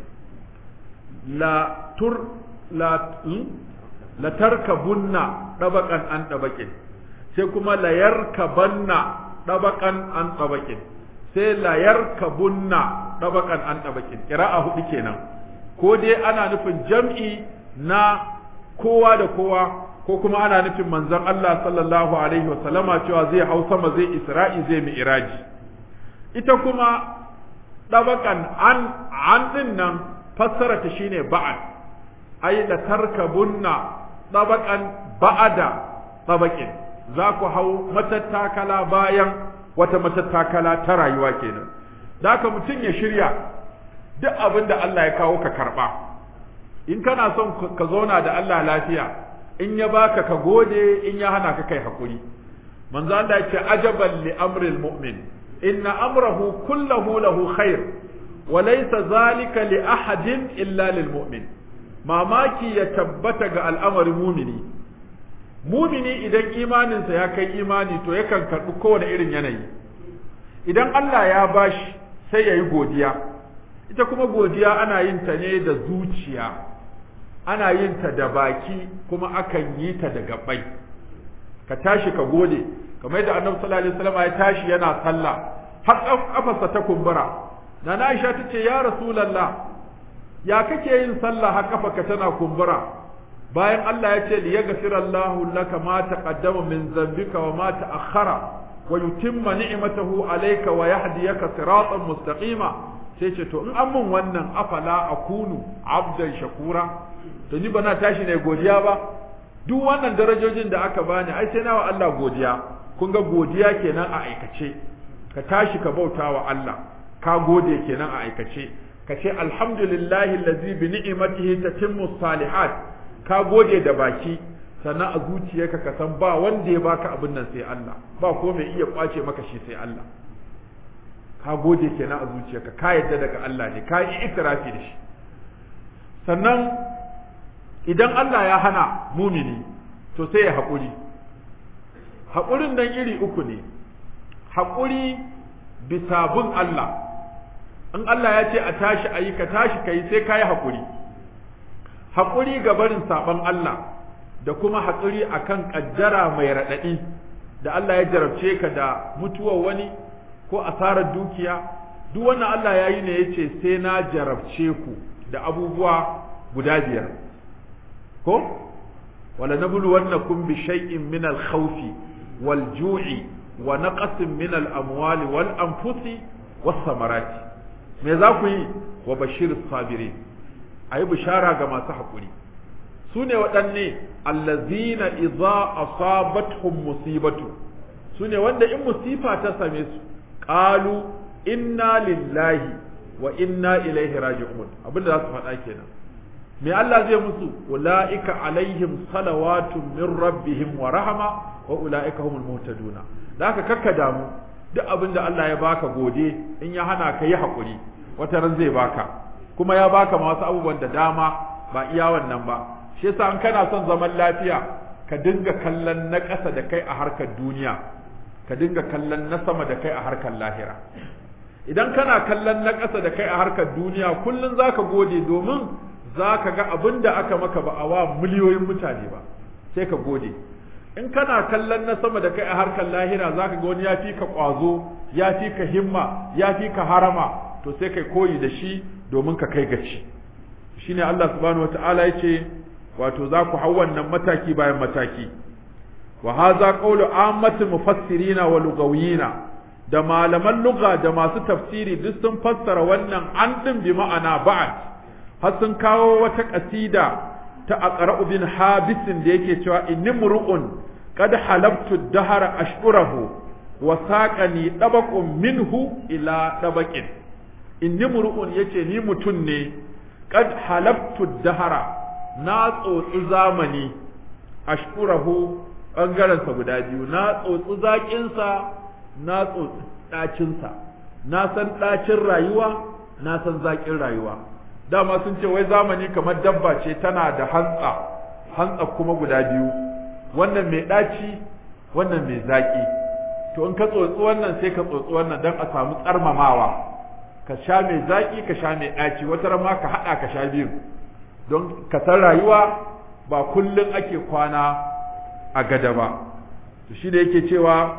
la tur la la tarkabunna ɗabaƙan an ɗabaƙin sai kuma la yarkabanna ɗabaƙan an ɗabaƙin sai la yarkabunna ɗabaƙan an ɗabaƙin ƙira'a hudu kenan ko dai ana nufin jam'i na kowa da kowa ko kuma ana nufin manzon Allah sallallahu alaihi wa sallama cewa zai hau sama zai isra'i zai mi'raji ita kuma ɗabaƙan an an ɗin nan fassara ta shine ba'ad ai la tarkabunna ɗabaƙan ba'ada ɗabaƙin za ku hau matattakala bayan wata matattakala ta rayuwa kenan da haka mutum ya shirya duk abin da Allah ya kawo ka karɓa in kana son ka zauna da Allah lafiya in ya baka ka gode in ya hana ka kai hakuri manzo Allah ya ce ajaban li amril mu'min inna amrahu kullahu lahu khair wa laysa zalika li ahadin illa lil mu'min mamaki ya tabbata ga al'amarin mumini mumini idan imaninsa ya kai imani to yakan karɓi kowane irin yanayi idan Allah ya bashi sai ya yi godiya ita kuma godiya ana yin ta ne da zuciya ana yin ta da baki kuma akan yi ta da gabai ka tashi ka gode kamar yadda annabi sallallahu alaihi wasallam ya tashi yana sallah har kafarsa ta kumbura nana Aisha tace ya rasulullah ya kake yin sallah har kafarka tana kumbura bayan Allah ya ce li yaghfira Allahu laka ma taqaddama min dhanbika wa ma ta'akhkhara wa yutimma ni'matahu alayka wa yahdiyaka siratan mustaqima sai ce to in an mun wannan afala akunu abdan shakura to ni bana tashi ne godiya ba duk wannan darajojin da aka bani ai sai nawa Allah godiya kun ga godiya kenan a aikace ka tashi ka bauta wa Allah ka gode kenan a aikace ka ce alhamdulillahi allazi bi ni'matihi tatimmu salihat ka gode da baki sannan a zuciyarka ka san ba wanda ya baka abin nan sai Allah ba ko mai iya kwace maka shi sai Allah ka gode kenan a zuciyarka ka yadda daga Allah ne ka yi itirafi da shi sannan idan Allah ya hana mumini to sai ya haƙuri haƙurin nan iri uku ne haƙuri bisa bin Allah in Allah ya ce a tashi a yi ka tashi ka yi sai ka yi haƙuri haƙuri ga barin saɓon Allah da kuma haƙuri a kan ƙaddara mai raɗaɗi da Allah ya jarabce ka da mutuwar wani ko asarar dukiya duk wannan Allah ya yi ne ya ce sai na jarabce ku da abubuwa guda biyar ko wala nabluwannakum bi shay'in min al-khawfi wal ju'i wa naqsin min al-amwali wal anfusi was samarati me za ku yi wa bashir sabirin ayi bishara ga masu hakuri su ne waɗanne allazina idza asabatuhum musibatu su ne wanda in musifa ta same su qalu inna lillahi wa inna ilaihi raji'un abinda za su faɗa kenan me Allah zai musu ulaika alaihim salawatun min rabbihim wa rahama wa ulaika humul muhtaduna da haka kakka damu duk abin da Allah ya baka gode in ya hana ka yi hakuri wata ran zai baka kuma ya baka masu abubuwan da dama ba iya wannan ba shi yasa an kana son zaman lafiya ka dinga kallon na ƙasa da kai a harkar duniya ka dinga kallon na sama da kai a harkar lahira idan kana kallon na ƙasa da kai a harkar duniya kullum zaka gode domin za ka ga abin da aka maka ba a wa miliyoyin mutane ba sai ka gode in kana kallon na sama da kai a harkar lahira zaka ga wani ya fi ka ƙwazo ya fi ka himma ya fi ka harama to sai kai koyi da shi domin ka kai gaci shine Allah subhanahu wataala yace wato za ku hau wannan mataki bayan mataki wa hadha qawlu ammatul mufassirina wa lugawiyina da malaman lugha da masu tafsiri duk sun fassara wannan an din bi ma'ana ba'd har sun kawo wata kasida ta aqra'u bin habisin da yake cewa inni mur'un qad halabtu dahara ashkurahu wa saqani dabaqun minhu ila dabaqin inni mur'un yace ni mutun ne qad halabtu dahara na tsotsi zamani ashkurahu ɓangarensa guda biyu na tsotsi zaƙinsa na tsotsi ɗacinsa na san ɗacin rayuwa na san zaƙin rayuwa dama sun ce wai zamani kamar dabba ce tana da hantsa hantsa kuma guda biyu wannan mai ɗaci wannan mai zaƙi to in ka tsotsi wannan sai ka tsotsi wannan don a samu tsarmamawa ka sha mai zaƙi ka sha mai ɗaci wata ma ka haɗa ka sha biyu don ka san rayuwa ba kullum ake kwana a gada ba to shi da yake cewa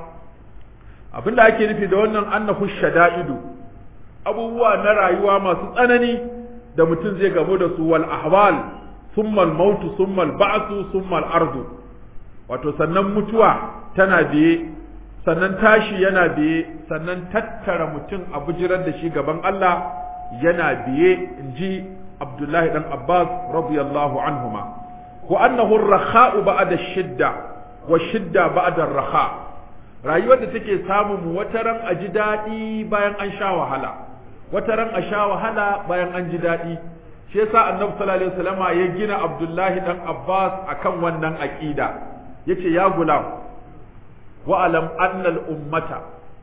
abin da ake nufi da wannan annahu shada'idu abubuwa na rayuwa masu tsanani da mutum zai gamu da su wal ahwal summa al mautu summa al ba'su summa al ardu wato sannan mutuwa tana biye sannan tashi yana biye sannan tattara mutum a bujirar da shi gaban Allah yana biye inji Abdullahi dan Abbas radiyallahu anhuma wa annahu ar-rakha'u ba'da ash-shidda wa shidda ba'da ar-rakha rayuwar da take samu mu wataran a ji daɗi bayan an sha wahala wataran a sha wahala bayan an ji daɗi shi yasa annabi sallallahu alaihi wasallama ya gina Abdullahi dan Abbas akan wannan aqida yace ya gulam wa alam anna al-ummata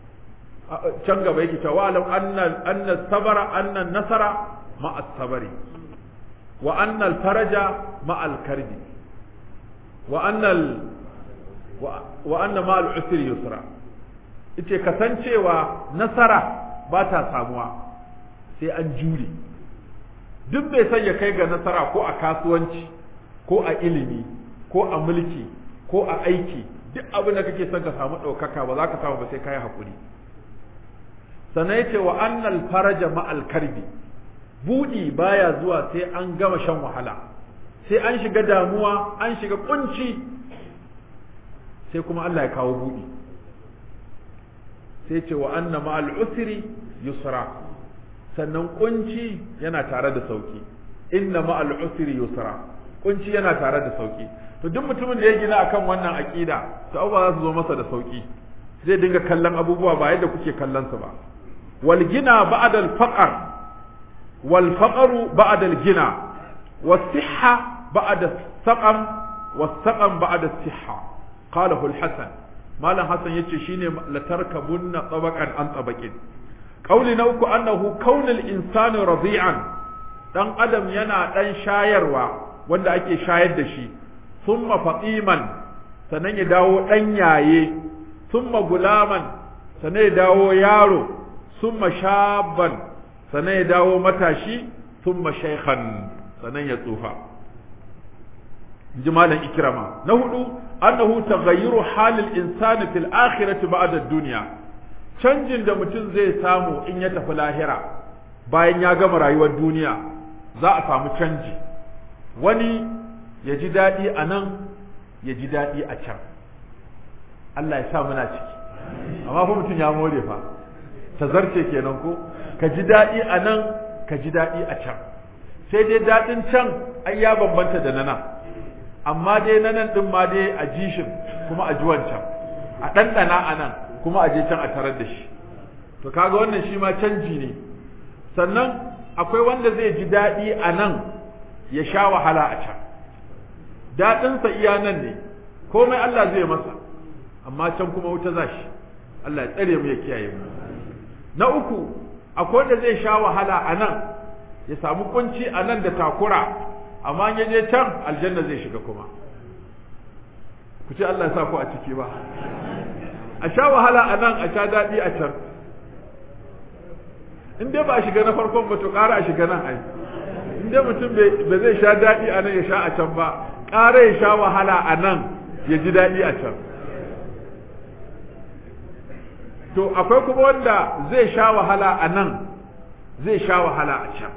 can gaba yake cewa wa alam anna anna sabara anna nasara ma'a sabari wa anna al-faraja ma'a al-karbi wa anna wa anna ma al-usri yusra ite kasancewa nasara ba ta samuwa sai an jure duk bai san ya kai ga nasara ko a kasuwanci ko a ilimi ko a mulki ko a aiki duk abin da kake son ka samu ɗaukaka ba za ka samu ba sai ka yi haƙuri sannan ya ce wa annal faraja ma'al karbi buɗi baya zuwa sai an gama shan wahala sai an shiga damuwa an shiga kunci sai kuma Allah ya kawo buɗi sai ce wa anna ma'al usri yusra sannan kunci yana tare da sauki inna ma'al usri yusra kunci yana tare da sauki to duk mutumin da ya gina akan wannan aqida to abubuwa za su zo masa da sauki zai dinga kallon abubuwa ba yadda kuke kallon su ba wal gina ba'da al faqr wal faqru ba'da al gina was sihha ba'da saqam was saqam ba'da sihha qalahu al hasan malam hasan yace shine la tarkabunna tabaqan an tabaqin qauli na uku annahu kaunul insani radi'an dan adam yana dan shayarwa wanda ake shayar da shi summa fatiman sannan ya dawo dan yaye summa gulaman sannan ya dawo yaro summa shabban sannan ya dawo matashi summa shaykhan sannan ya tsufa jimalan ikrama na hudu annahu taghayyuru halil insani fil akhirati ba'da ad-dunya canjin da mutum zai samu in ya tafi lahira bayan ya gama rayuwar duniya za a samu canji wani ya ji daɗi a nan ya ji daɗi a can Allah ya sa muna ciki amma fa mutum ya more fa ta zarce kenan ko ka ji daɗi a nan ka ji daɗi a can sai dai daɗin can ai ya bambanta da na nan amma dai na nan ɗin ma dai a jishin kuma a ji wancan a ɗanɗana a nan kuma a je can a tarar da shi to kaga wannan shi ma canji ne sannan akwai wanda zai ji daɗi a nan ya sha wahala a can daɗinsa iya nan ne komai Allah zai masa amma can kuma wuta za shi Allah ya tsare mu ya kiyaye mu na uku akwai wanda zai sha wahala a nan ya samu kunci a nan da takura amma ya je can aljanna zai shiga kuma ku ce Allah ya sa ku a ciki ba a sha wahala a nan a sha daɗi a can in dai ba a shiga na farkon ba to ƙara a shiga nan ai in dai mutum ba zai sha daɗi a nan ya sha a can ba ƙara ya sha wahala a nan ya ji daɗi a can to akwai kuma wanda zai sha wahala a nan zai sha wahala a can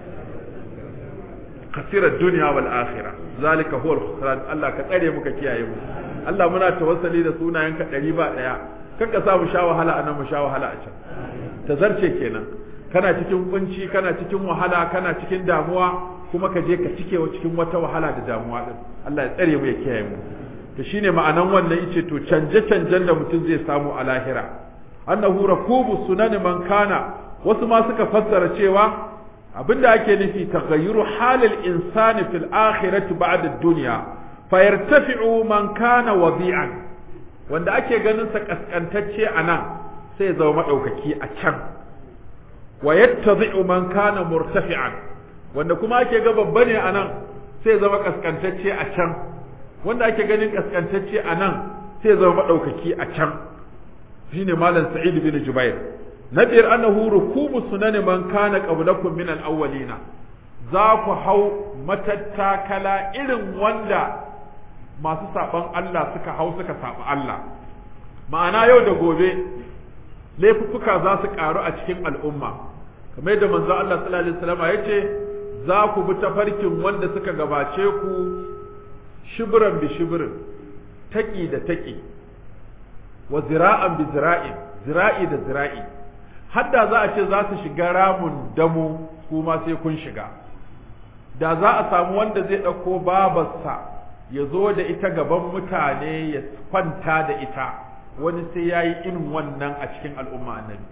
khasirar duniya wal akhira zalika huwa al Allah ka tsare muka kiyaye mu Allah muna tawassali da sunayenka ɗari ba ɗaya kan ka sa mu sha wahala a nan mu sha wahala a can ta zarce kenan kana cikin kunci kana cikin wahala kana cikin damuwa kuma ka je ka cike wa cikin wata wahala da damuwa din Allah ya tsare mu ya kiyaye mu to shine ma'anan wannan yace to canje canjen da mutum zai samu a lahira annahu rakubu sunan man kana wasu ma suka fassara cewa abinda ake nufi taghayyuru halil insani fil akhirati ba'da ad-dunya fayartafi'u man kana wadi'an wanda ake ganin sa kaskantacce anan sai ya zama madaukaki a can wa yattadhi'u man kana murtafi'an wanda kuma ake ga babba ne anan sai ya zama kaskantacce a can wanda ake ganin kaskantacce anan sai ya zama madaukaki a can shine malam sa'id bin jubair na biyar annahu rukubu sunani man kana qablakum min al-awwalina za ku hau matattakala irin wanda masu saban Allah suka hau suka saba Allah ma'ana yau da gobe laifuffuka za su karu a cikin al'umma kamar yadda manzo Allah sallallahu alaihi wasallam yace za ku bi tafarkin wanda suka gabace ku shibran bi shibrin taki da taki wa zira'an bi zira'in zira'i da zira'i hadda za a ce za su shiga ramun damo kuma sai kun shiga da za a samu wanda zai ɗauko babarsa ya zo da ita gaban mutane ya kwanta da ita wani sai ya yi irin wannan a cikin al'umma annabi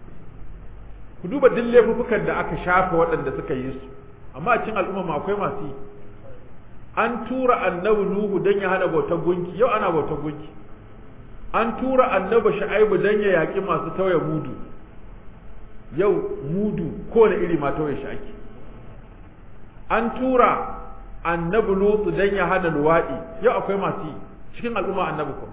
ku duba duk laifukan da aka shafa waɗanda suka yi su amma a cikin al'umma akwai masu yi an tura annabi nuhu don ya hana bautar gunki yau ana bautar gunki an tura annabi shu'aibu don ya yaƙi masu tauye mudu yau mudu kowane iri ma tauye shi ake an tura annabi lutu don ya hana luwaɗi yau akwai masu yi cikin al'umma annabi kuma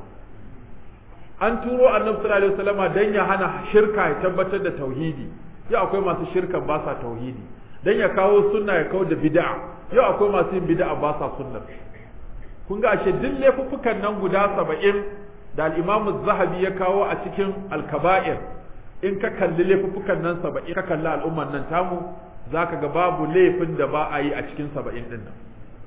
an turo annabi sallallahu alaihi wasallama don ya hana shirka ya tabbatar da tauhidi yau akwai masu shirkan ba sa tauhidi don ya kawo sunna ya kawo da bid'a yau akwai masu yin bid'a ba sa sunnar kun ga ashe duk laifuffukan nan guda saba'in da al'imamu zahabi ya kawo a cikin alkaba'ir in ka kalli laifuffukan nan saba'in ka kalli al'umman nan tamu za ka ga babu laifin da ba a yi a cikin saba'in din nan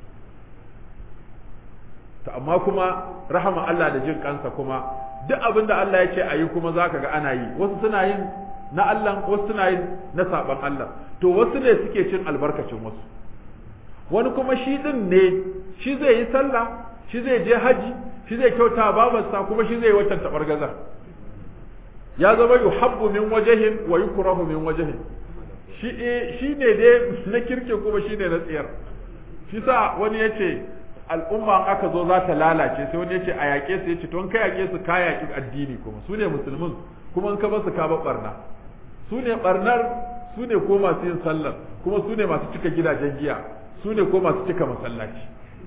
ta amma kuma rahama Allah da jin kansa kuma duk abin da Allah ya ce a yi kuma za ka ga ana yi wasu suna yin na Allah wasu suna yin na saban Allah to wasu ne suke cin albarkacin wasu wani kuma shi din ne shi zai yi sallah shi zai je haji shi zai kyauta babarsa kuma shi zai watan tabargazar ya zama yuhabbu min wajahin wa yukrahu min wajahin shi shi ne dai na kirke kuma shi ne na tsiyar shi sa wani yace al'umma aka zo za ta lalace sai wani yace a yaƙe su yace to in ka yaƙe su ka yaƙi addini kuma su ne musulmin kuma in ka ba su ka ba barna su ne barnar su ne ko masu yin sallar kuma su ne masu cika gidajen giya su ne ko masu cika masallaci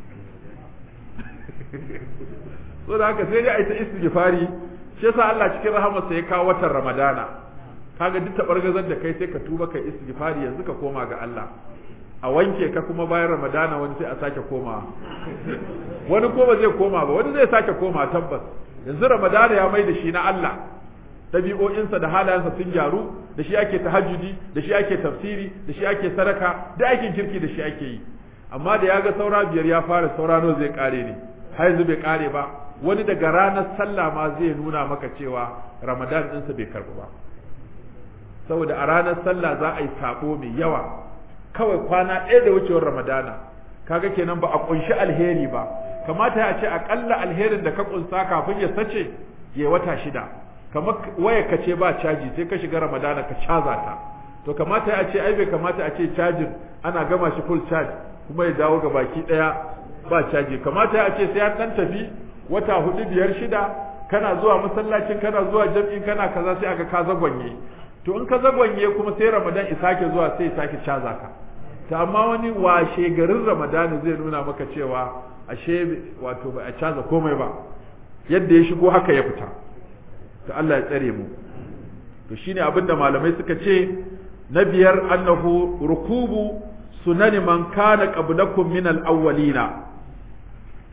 so da haka sai dai a yi ta istighfari shi yasa Allah cikin rahamarsa ya kawo watan Ramadana kaga duk tabargazar da kai sai ka tuba kai istighfari yanzu ka koma ga Allah a wanke ka kuma bayan Ramadana wani sai a sake komawa wani ko ba zai koma ba wani zai sake koma tabbas yanzu Ramadana ya mai da shi na Allah ɗabi'o'insa da halayensa sun gyaru da shi ake tahajjudi da shi ake tafsiri da shi ake sadaka da aikin kirki da shi ake yi amma da ya ga saura biyar ya fara saura nawa zai kare ne har yanzu bai kare ba wani daga ranar sallah ma zai nuna maka cewa ramadan ɗinsa bai karɓu ba saboda a ranar sallah za a yi sabo mai yawa kawai kwana ɗaya da wucewar ramadana kaga kenan ba a kunshi alheri ba kamata ya ce akalla alherin da ka kunsa kafin ya sace ya wata shida kamar waya ka ce ba caji sai ka shiga ramadana ka caza ta to kamata ya ce ai bai kamata a ce cajin ana gama shi full charge kuma ya dawo ga baki ɗaya ba caji kamata ya ce sai an dan tafi wata hudu biyar shida kana zuwa masallacin kana zuwa jam'in kana kaza sai aka ka zagwanye to in ka zagwanye kuma sai ramadan ya sake zuwa sai ya sake caza ka to amma wani washe garin ramadan zai nuna maka cewa ashe wato ba a caza komai ba yadda ya shigo haka ya fita to Allah ya tsare mu to shine abinda malamai suka ce na biyar annahu rukubu sunani man kana qablakum min al-awwalina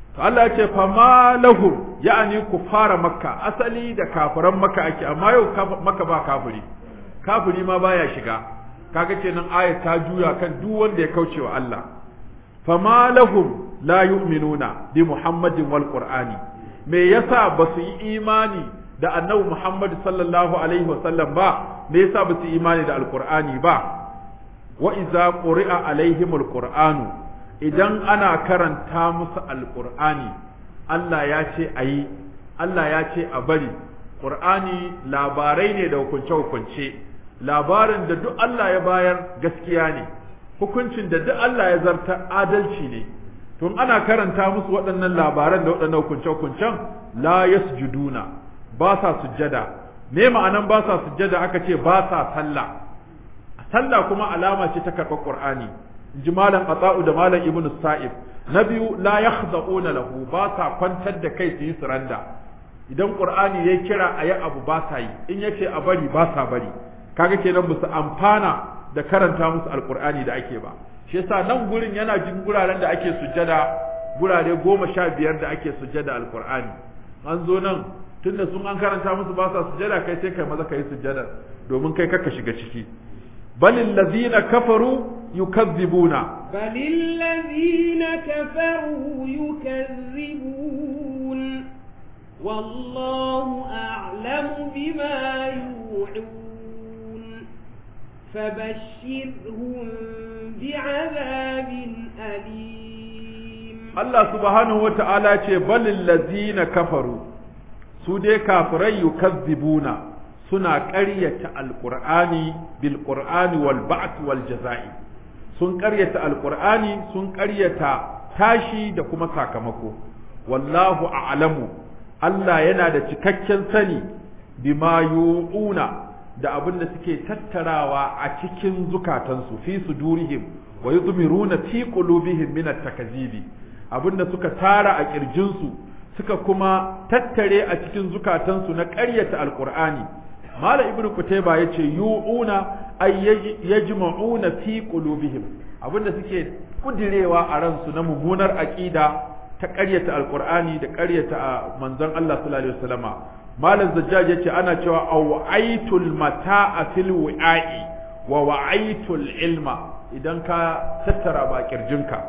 to Allah ya ce fa ma lahum ya'ani kufara makka asali da kafiran makka ake amma yau makka ba kafiri kafiri ma baya shiga kaga kenan ayat ta juya kan duk wanda ya kauce wa Allah fa ma lahum la yu'minuna bi muhammadin wal qur'ani me yasa ba su yi imani da annabi muhammad sallallahu alaihi wasallam ba me yasa ba su yi imani da alqur'ani ba wa iza quri'a alaihimul qur'anu idan ana karanta musu alqur'ani Allah ya ce ayi Allah ya ce a bari qur'ani labarai ne da hukunce hukunce labarin da duk Allah ya bayar gaskiya ne hukuncin da duk Allah ya zarta adalci ne tun ana karanta musu waɗannan labaran da waɗannan hukunce hukuncen la yasjuduna ba sa sujjada me ma'anan ba sa sujjada aka ce ba sa sallah sallah kuma alama ce ta karɓar Qur'ani ji malam Ata'u da malam Ibn Sa'ib na biyu la yakhda'una lahu ba sa kwantar da kai su yi suranda idan Qur'ani ya kira a yi abu ba sa yi in yace a bari ba sa bari kaga kenan ba su amfana da karanta musu alqur'ani da ake ba shi yasa nan gurin yana jin guraren da ake sujjada gurare goma sha biyar da ake sujjada alqur'ani an zo nan tunda sun an karanta musu ba sa sujjada kai sai kai maza kai sujjada domin kai kaka shiga ciki بل الذين كفروا يكذبون بل الذين كفروا يكذبون والله أعلم بما يوعون فبشرهم بعذاب أليم الله سبحانه وتعالى بل الذين كفروا سودي كافرين يكذبون suna ƙaryata alƙur'ani bil qur'ani wal ba'th wal jaza'i sun ƙaryata alƙur'ani sun ƙaryata tashi da kuma sakamako wallahu a'lamu Allah yana da cikakken sani bima yu'una da abin da suke tattarawa a cikin zukatansu fi sudurihim wa yudmiruna fi qulubihim min at-takzibi abin da suka tara a kirjinsu suka kuma tattare a cikin zukatansu na ƙaryata alƙur'ani mala ibn kutayba yace yu'una ay yajma'una fi qulubihim abinda suke kudirewa a ransu na mummunar aqida ta ƙaryata alqur'ani da ƙaryata manzon Allah sallallahu alaihi wasallama malam zajjaj yace ana cewa awaitul mata'a fil wi'a'i wa wa'aitul ilma idan ka tattara ba kirjinka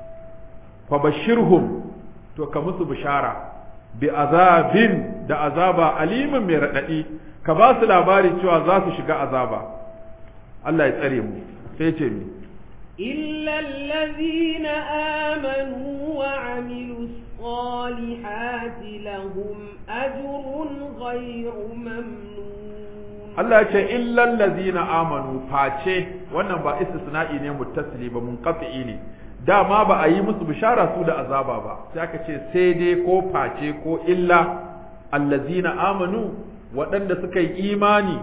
fa bashirhum to ka musu bishara bi azabin da azaba alimin mai radadi ka ba su labari cewa za su shiga azaba Allah ya tsare mu sai ce mi إلا الذين آمنوا وعملوا الصالحات لهم أجر غير ممنون Allah ya ce illal ladzina amanu face wannan ba istisna'i ne muttasili ba munqati ne dama ba a yi musu bishara su da azaba ba sai aka ce sai dai ko face ko illa allazina amanu waɗanda suka yi imani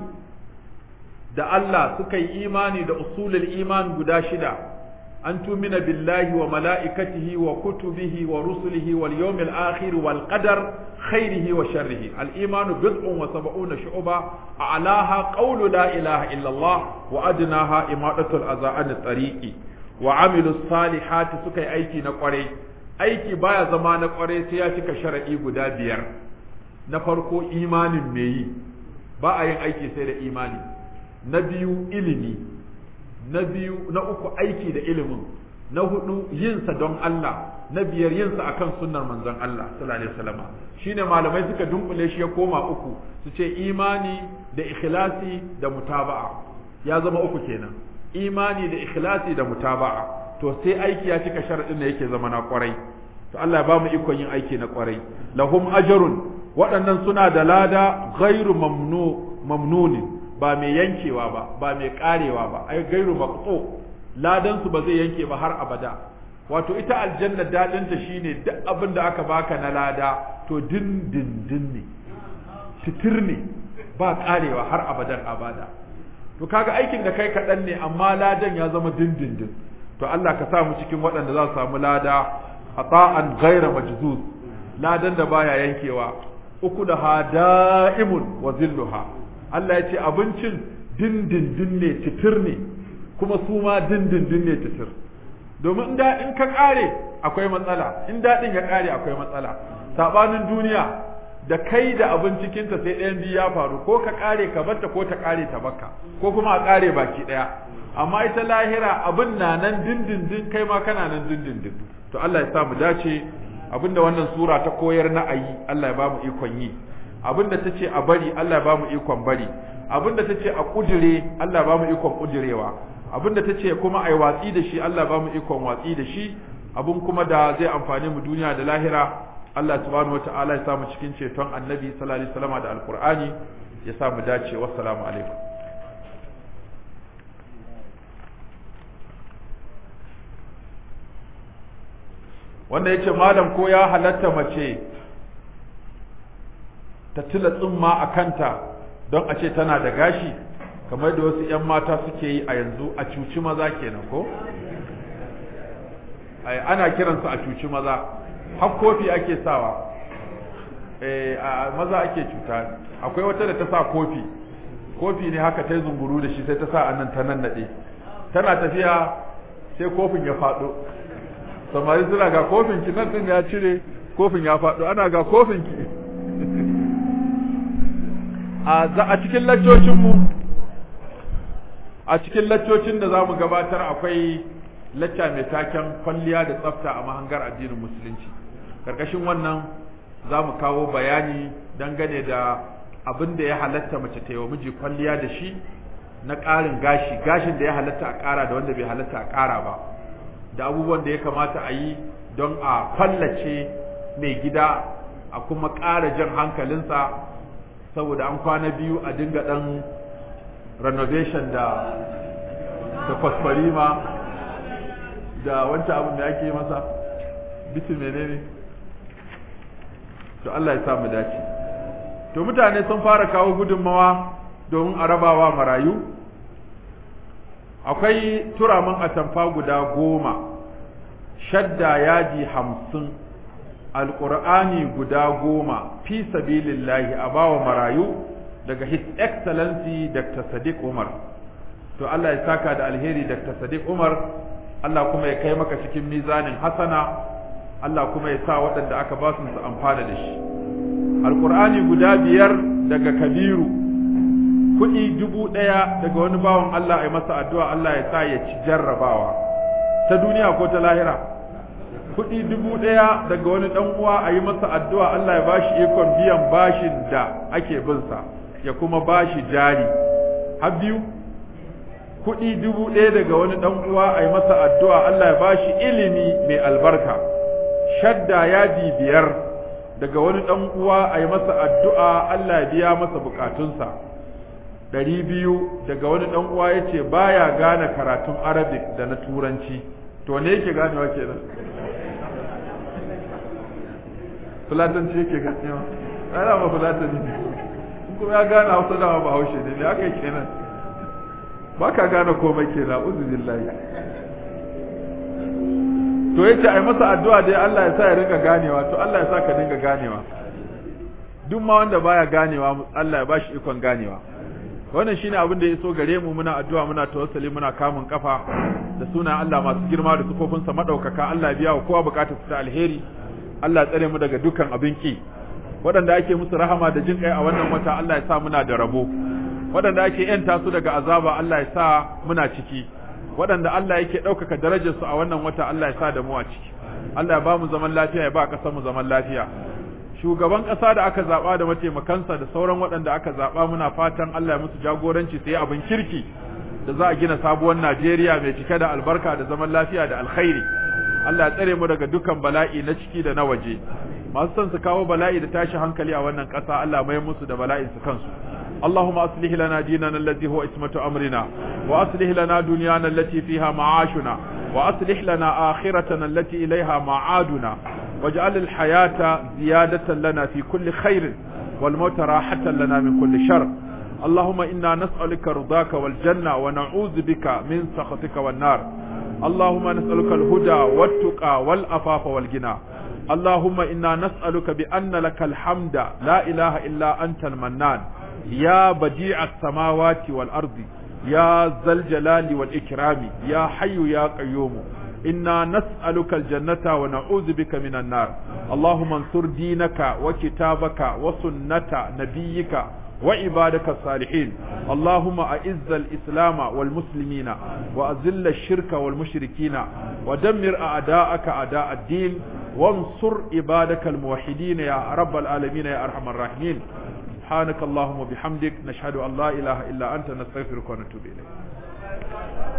da Allah suka yi imani da usulul iman guda shida an tumina billahi wa mala'ikatihi wa kutubihi wa rusulihi wal yawmil akhir wal qadar khairihi wa sharrihi al imanu bid'un wa sab'una shu'ba a'laha qawlu la ilaha illa Allah wa adnaha imadatul azaan tariqi wa amilu salihati suka yi aiki na kwarai aiki baya zama na kwarai sai ya cika shar'i guda biyar na farko imanin me yi ba a yin aiki sai da imani na biyu ilimi na biyu na uku aiki da ilimin na hudu yinsa don Allah na biyar yinsa akan sunnar manzon Allah sallallahu alaihi wasallam shine malamai suka dunkule shi ya koma uku su ce imani da ikhlasi da mutaba'a ya zama uku kenan imani da ikhlasi da mutaba'a to sai aiki ya cika sharadin da yake zama na kwarai to Allah ya ba mu ikon yin aiki na kwarai lahum ajrun waɗannan suna da lada ghairu mamnu mamnunin ba mai yankewa ba ba mai karewa ba ai gairu maqtu ladan su ba zai yanke ba har abada wato ita aljanna dadin ta shine duk abin da aka baka na lada to din din din ne titir ne ba karewa har abadan abada to kaga aikin da kai kaɗan ne amma ladan ya zama din din din to Allah ka sa mu cikin waɗanda za su samu lada ata'an ghaira majzuz ladan da baya yankewa uku da ha da'imun wa zilluha Allah ya ce abincin dindindin ne titir ne kuma su ma dindindin ne titir domin da in ka kare akwai matsala in daɗin ya kare akwai matsala sabanin duniya da kai da abin cikinta sai ɗayan biyu ya faru ko ka kare ka batta ko ta kare ta bakka ko kuma a kare baki ɗaya amma ita lahira abin na nan dindindin kai ma kana nan dindindin to Allah ya sa mu dace abinda wannan sura ta koyar na ayi Allah ya ba mu ikon yi abinda ta ce a bari Allah ya ba mu ikon bari abinda ta ce a kujire Allah ya ba mu ikon kujirewa abinda ta ce kuma ai watsi da shi Allah ya ba mu ikon watsi da shi abun kuma da zai amfani mu duniya da lahira Allah subhanahu wataala ya sa mu cikin ceton annabi sallallahu alaihi wasallam da alqur'ani ya sa mu dace wassalamu alaikum wanda ya ce malam ko ya halatta mace ta tila tsumma a kanta don a ce tana da gashi kamar da wasu 'yan mata suke yi a yanzu a cuci maza kenan ko ana kiransu a cuci maza har kofi ake sawa a maza ake cuta akwai wata da ta sa kofi kofi ne haka ta yi zunguru da shi sai ta sa a nan ta nan naɗe tana tafiya sai kofin ya faɗo samari suna ga kofin ki nan din ya cire kofin ya faɗo ana ga kofin ki a za a cikin laccocin mu a cikin laccocin da zamu gabatar akwai lacca mai taken kwalliya da tsafta a mahangar addinin musulunci karkashin wannan zamu kawo bayani dangane da abin da ya halatta mace ta yi wa miji kwalliya da shi na ƙarin gashi gashin da ya halatta a ƙara da wanda bai halatta a ƙara ba da abubuwan da ya kamata a yi don a fallace mai gida a kuma ƙara jan hankalinsa saboda an kwana biyu a dinga ɗan renovation da da kwasfarima da wancan abin da ake masa bitin menene to Allah ya sa mu dace to mutane sun fara kawo gudunmawa domin a rabawa marayu akwai turamin atamfa guda goma shadda yaji hamsin alƙur'ani guda goma fi sabilillahi a bawa marayu daga his excellency dr sadiq umar to allah ya saka da alheri dr sadiq umar allah kuma ya kai maka cikin mizanin hasana allah kuma ya sa waɗanda aka ba su amfana da shi alƙur'ani guda biyar daga kabiru kuɗi dubu ɗaya daga wani bawan Allah a masa addu'a Allah ya sa ya ci jarrabawa ta duniya ko ta lahira kuɗi dubu ɗaya daga wani ɗan uwa a yi masa addu'a Allah ya bashi ikon biyan bashin da ake binsa ya kuma bashi jari har biyu kuɗi dubu ɗaya daga wani ɗan uwa a yi masa addu'a Allah ya bashi ilimi mai albarka shadda yadi biyar daga wani ɗan uwa a yi masa addu'a Allah ya biya masa bukatunsa ɗari biyu daga wani ɗan uwa ya ce baya gane karatun arabic da na turanci to ne yake ganewa kenan fulatanci yake ganewa ana ma fulatani ne kuma ya gane hausa dama ba haushe ne ne aka kenan ba ka gane komai kenan uzubillahi to yace ai masa addu'a dai Allah ya sa ya rinka ganewa to Allah ya sa ka dinga ganewa duk ma wanda baya ganewa Allah ya bashi ikon ganewa wannan shine abin da ya so gare mu muna addu'a muna tawassuli muna kamun kafa da suna Allah masu girma da sukofinsa madaukaka Allah ya biya wa kowa bukatar su ta alheri Allah ya tsare mu daga dukkan abin ki waɗanda ake musu rahama da jin kai a wannan wata Allah ya sa muna da rabo waɗanda ake yanta su daga azaba Allah ya sa muna ciki waɗanda Allah yake ɗaukaka darajarsu a wannan wata Allah ya sa da mu a ciki Allah ya ba mu zaman lafiya ya ba ƙasar mu zaman lafiya shugaban ƙasa da aka zaɓa da mataimakansa da sauran waɗanda aka zaɓa muna fatan Allah ya musu jagoranci su yi abin kirki da za a gina sabuwar Najeriya mai cike da albarka da zaman lafiya da alkhairi Allah ya tsare mu daga dukkan bala'i na ciki da na waje masu son su kawo bala'i da tashi hankali a wannan ƙasa Allah mai musu da bala'in su kansu اللهم أصلح لنا ديننا الذي هو اسمة أمرنا وأصلح لنا دنيانا التي فيها معاشنا وأصلح لنا آخرتنا التي إليها معادنا واجعل الحياة زيادة لنا في كل خير والموت راحة لنا من كل شر اللهم إنا نسألك رضاك والجنة ونعوذ بك من سخطك والنار اللهم نسألك الهدى والتقى والأفاف والغنى اللهم إنا نسألك بأن لك الحمد لا إله إلا أنت المنان يا بديع السماوات والأرض يا ذا الجلال والإكرام يا حي يا قيوم إنا نسألك الجنة ونعوذ بك من النار اللهم انصر دينك وكتابك وسنة نبيك وعبادك الصالحين اللهم أعز الإسلام والمسلمين وأذل الشرك والمشركين ودمر أعداءك أعداء الدين وانصر عبادك الموحدين يا رب العالمين يا أرحم الراحمين سبحانك اللهم وبحمدك نشهد أن لا إله إلا أنت نستغفرك ونتوب إليك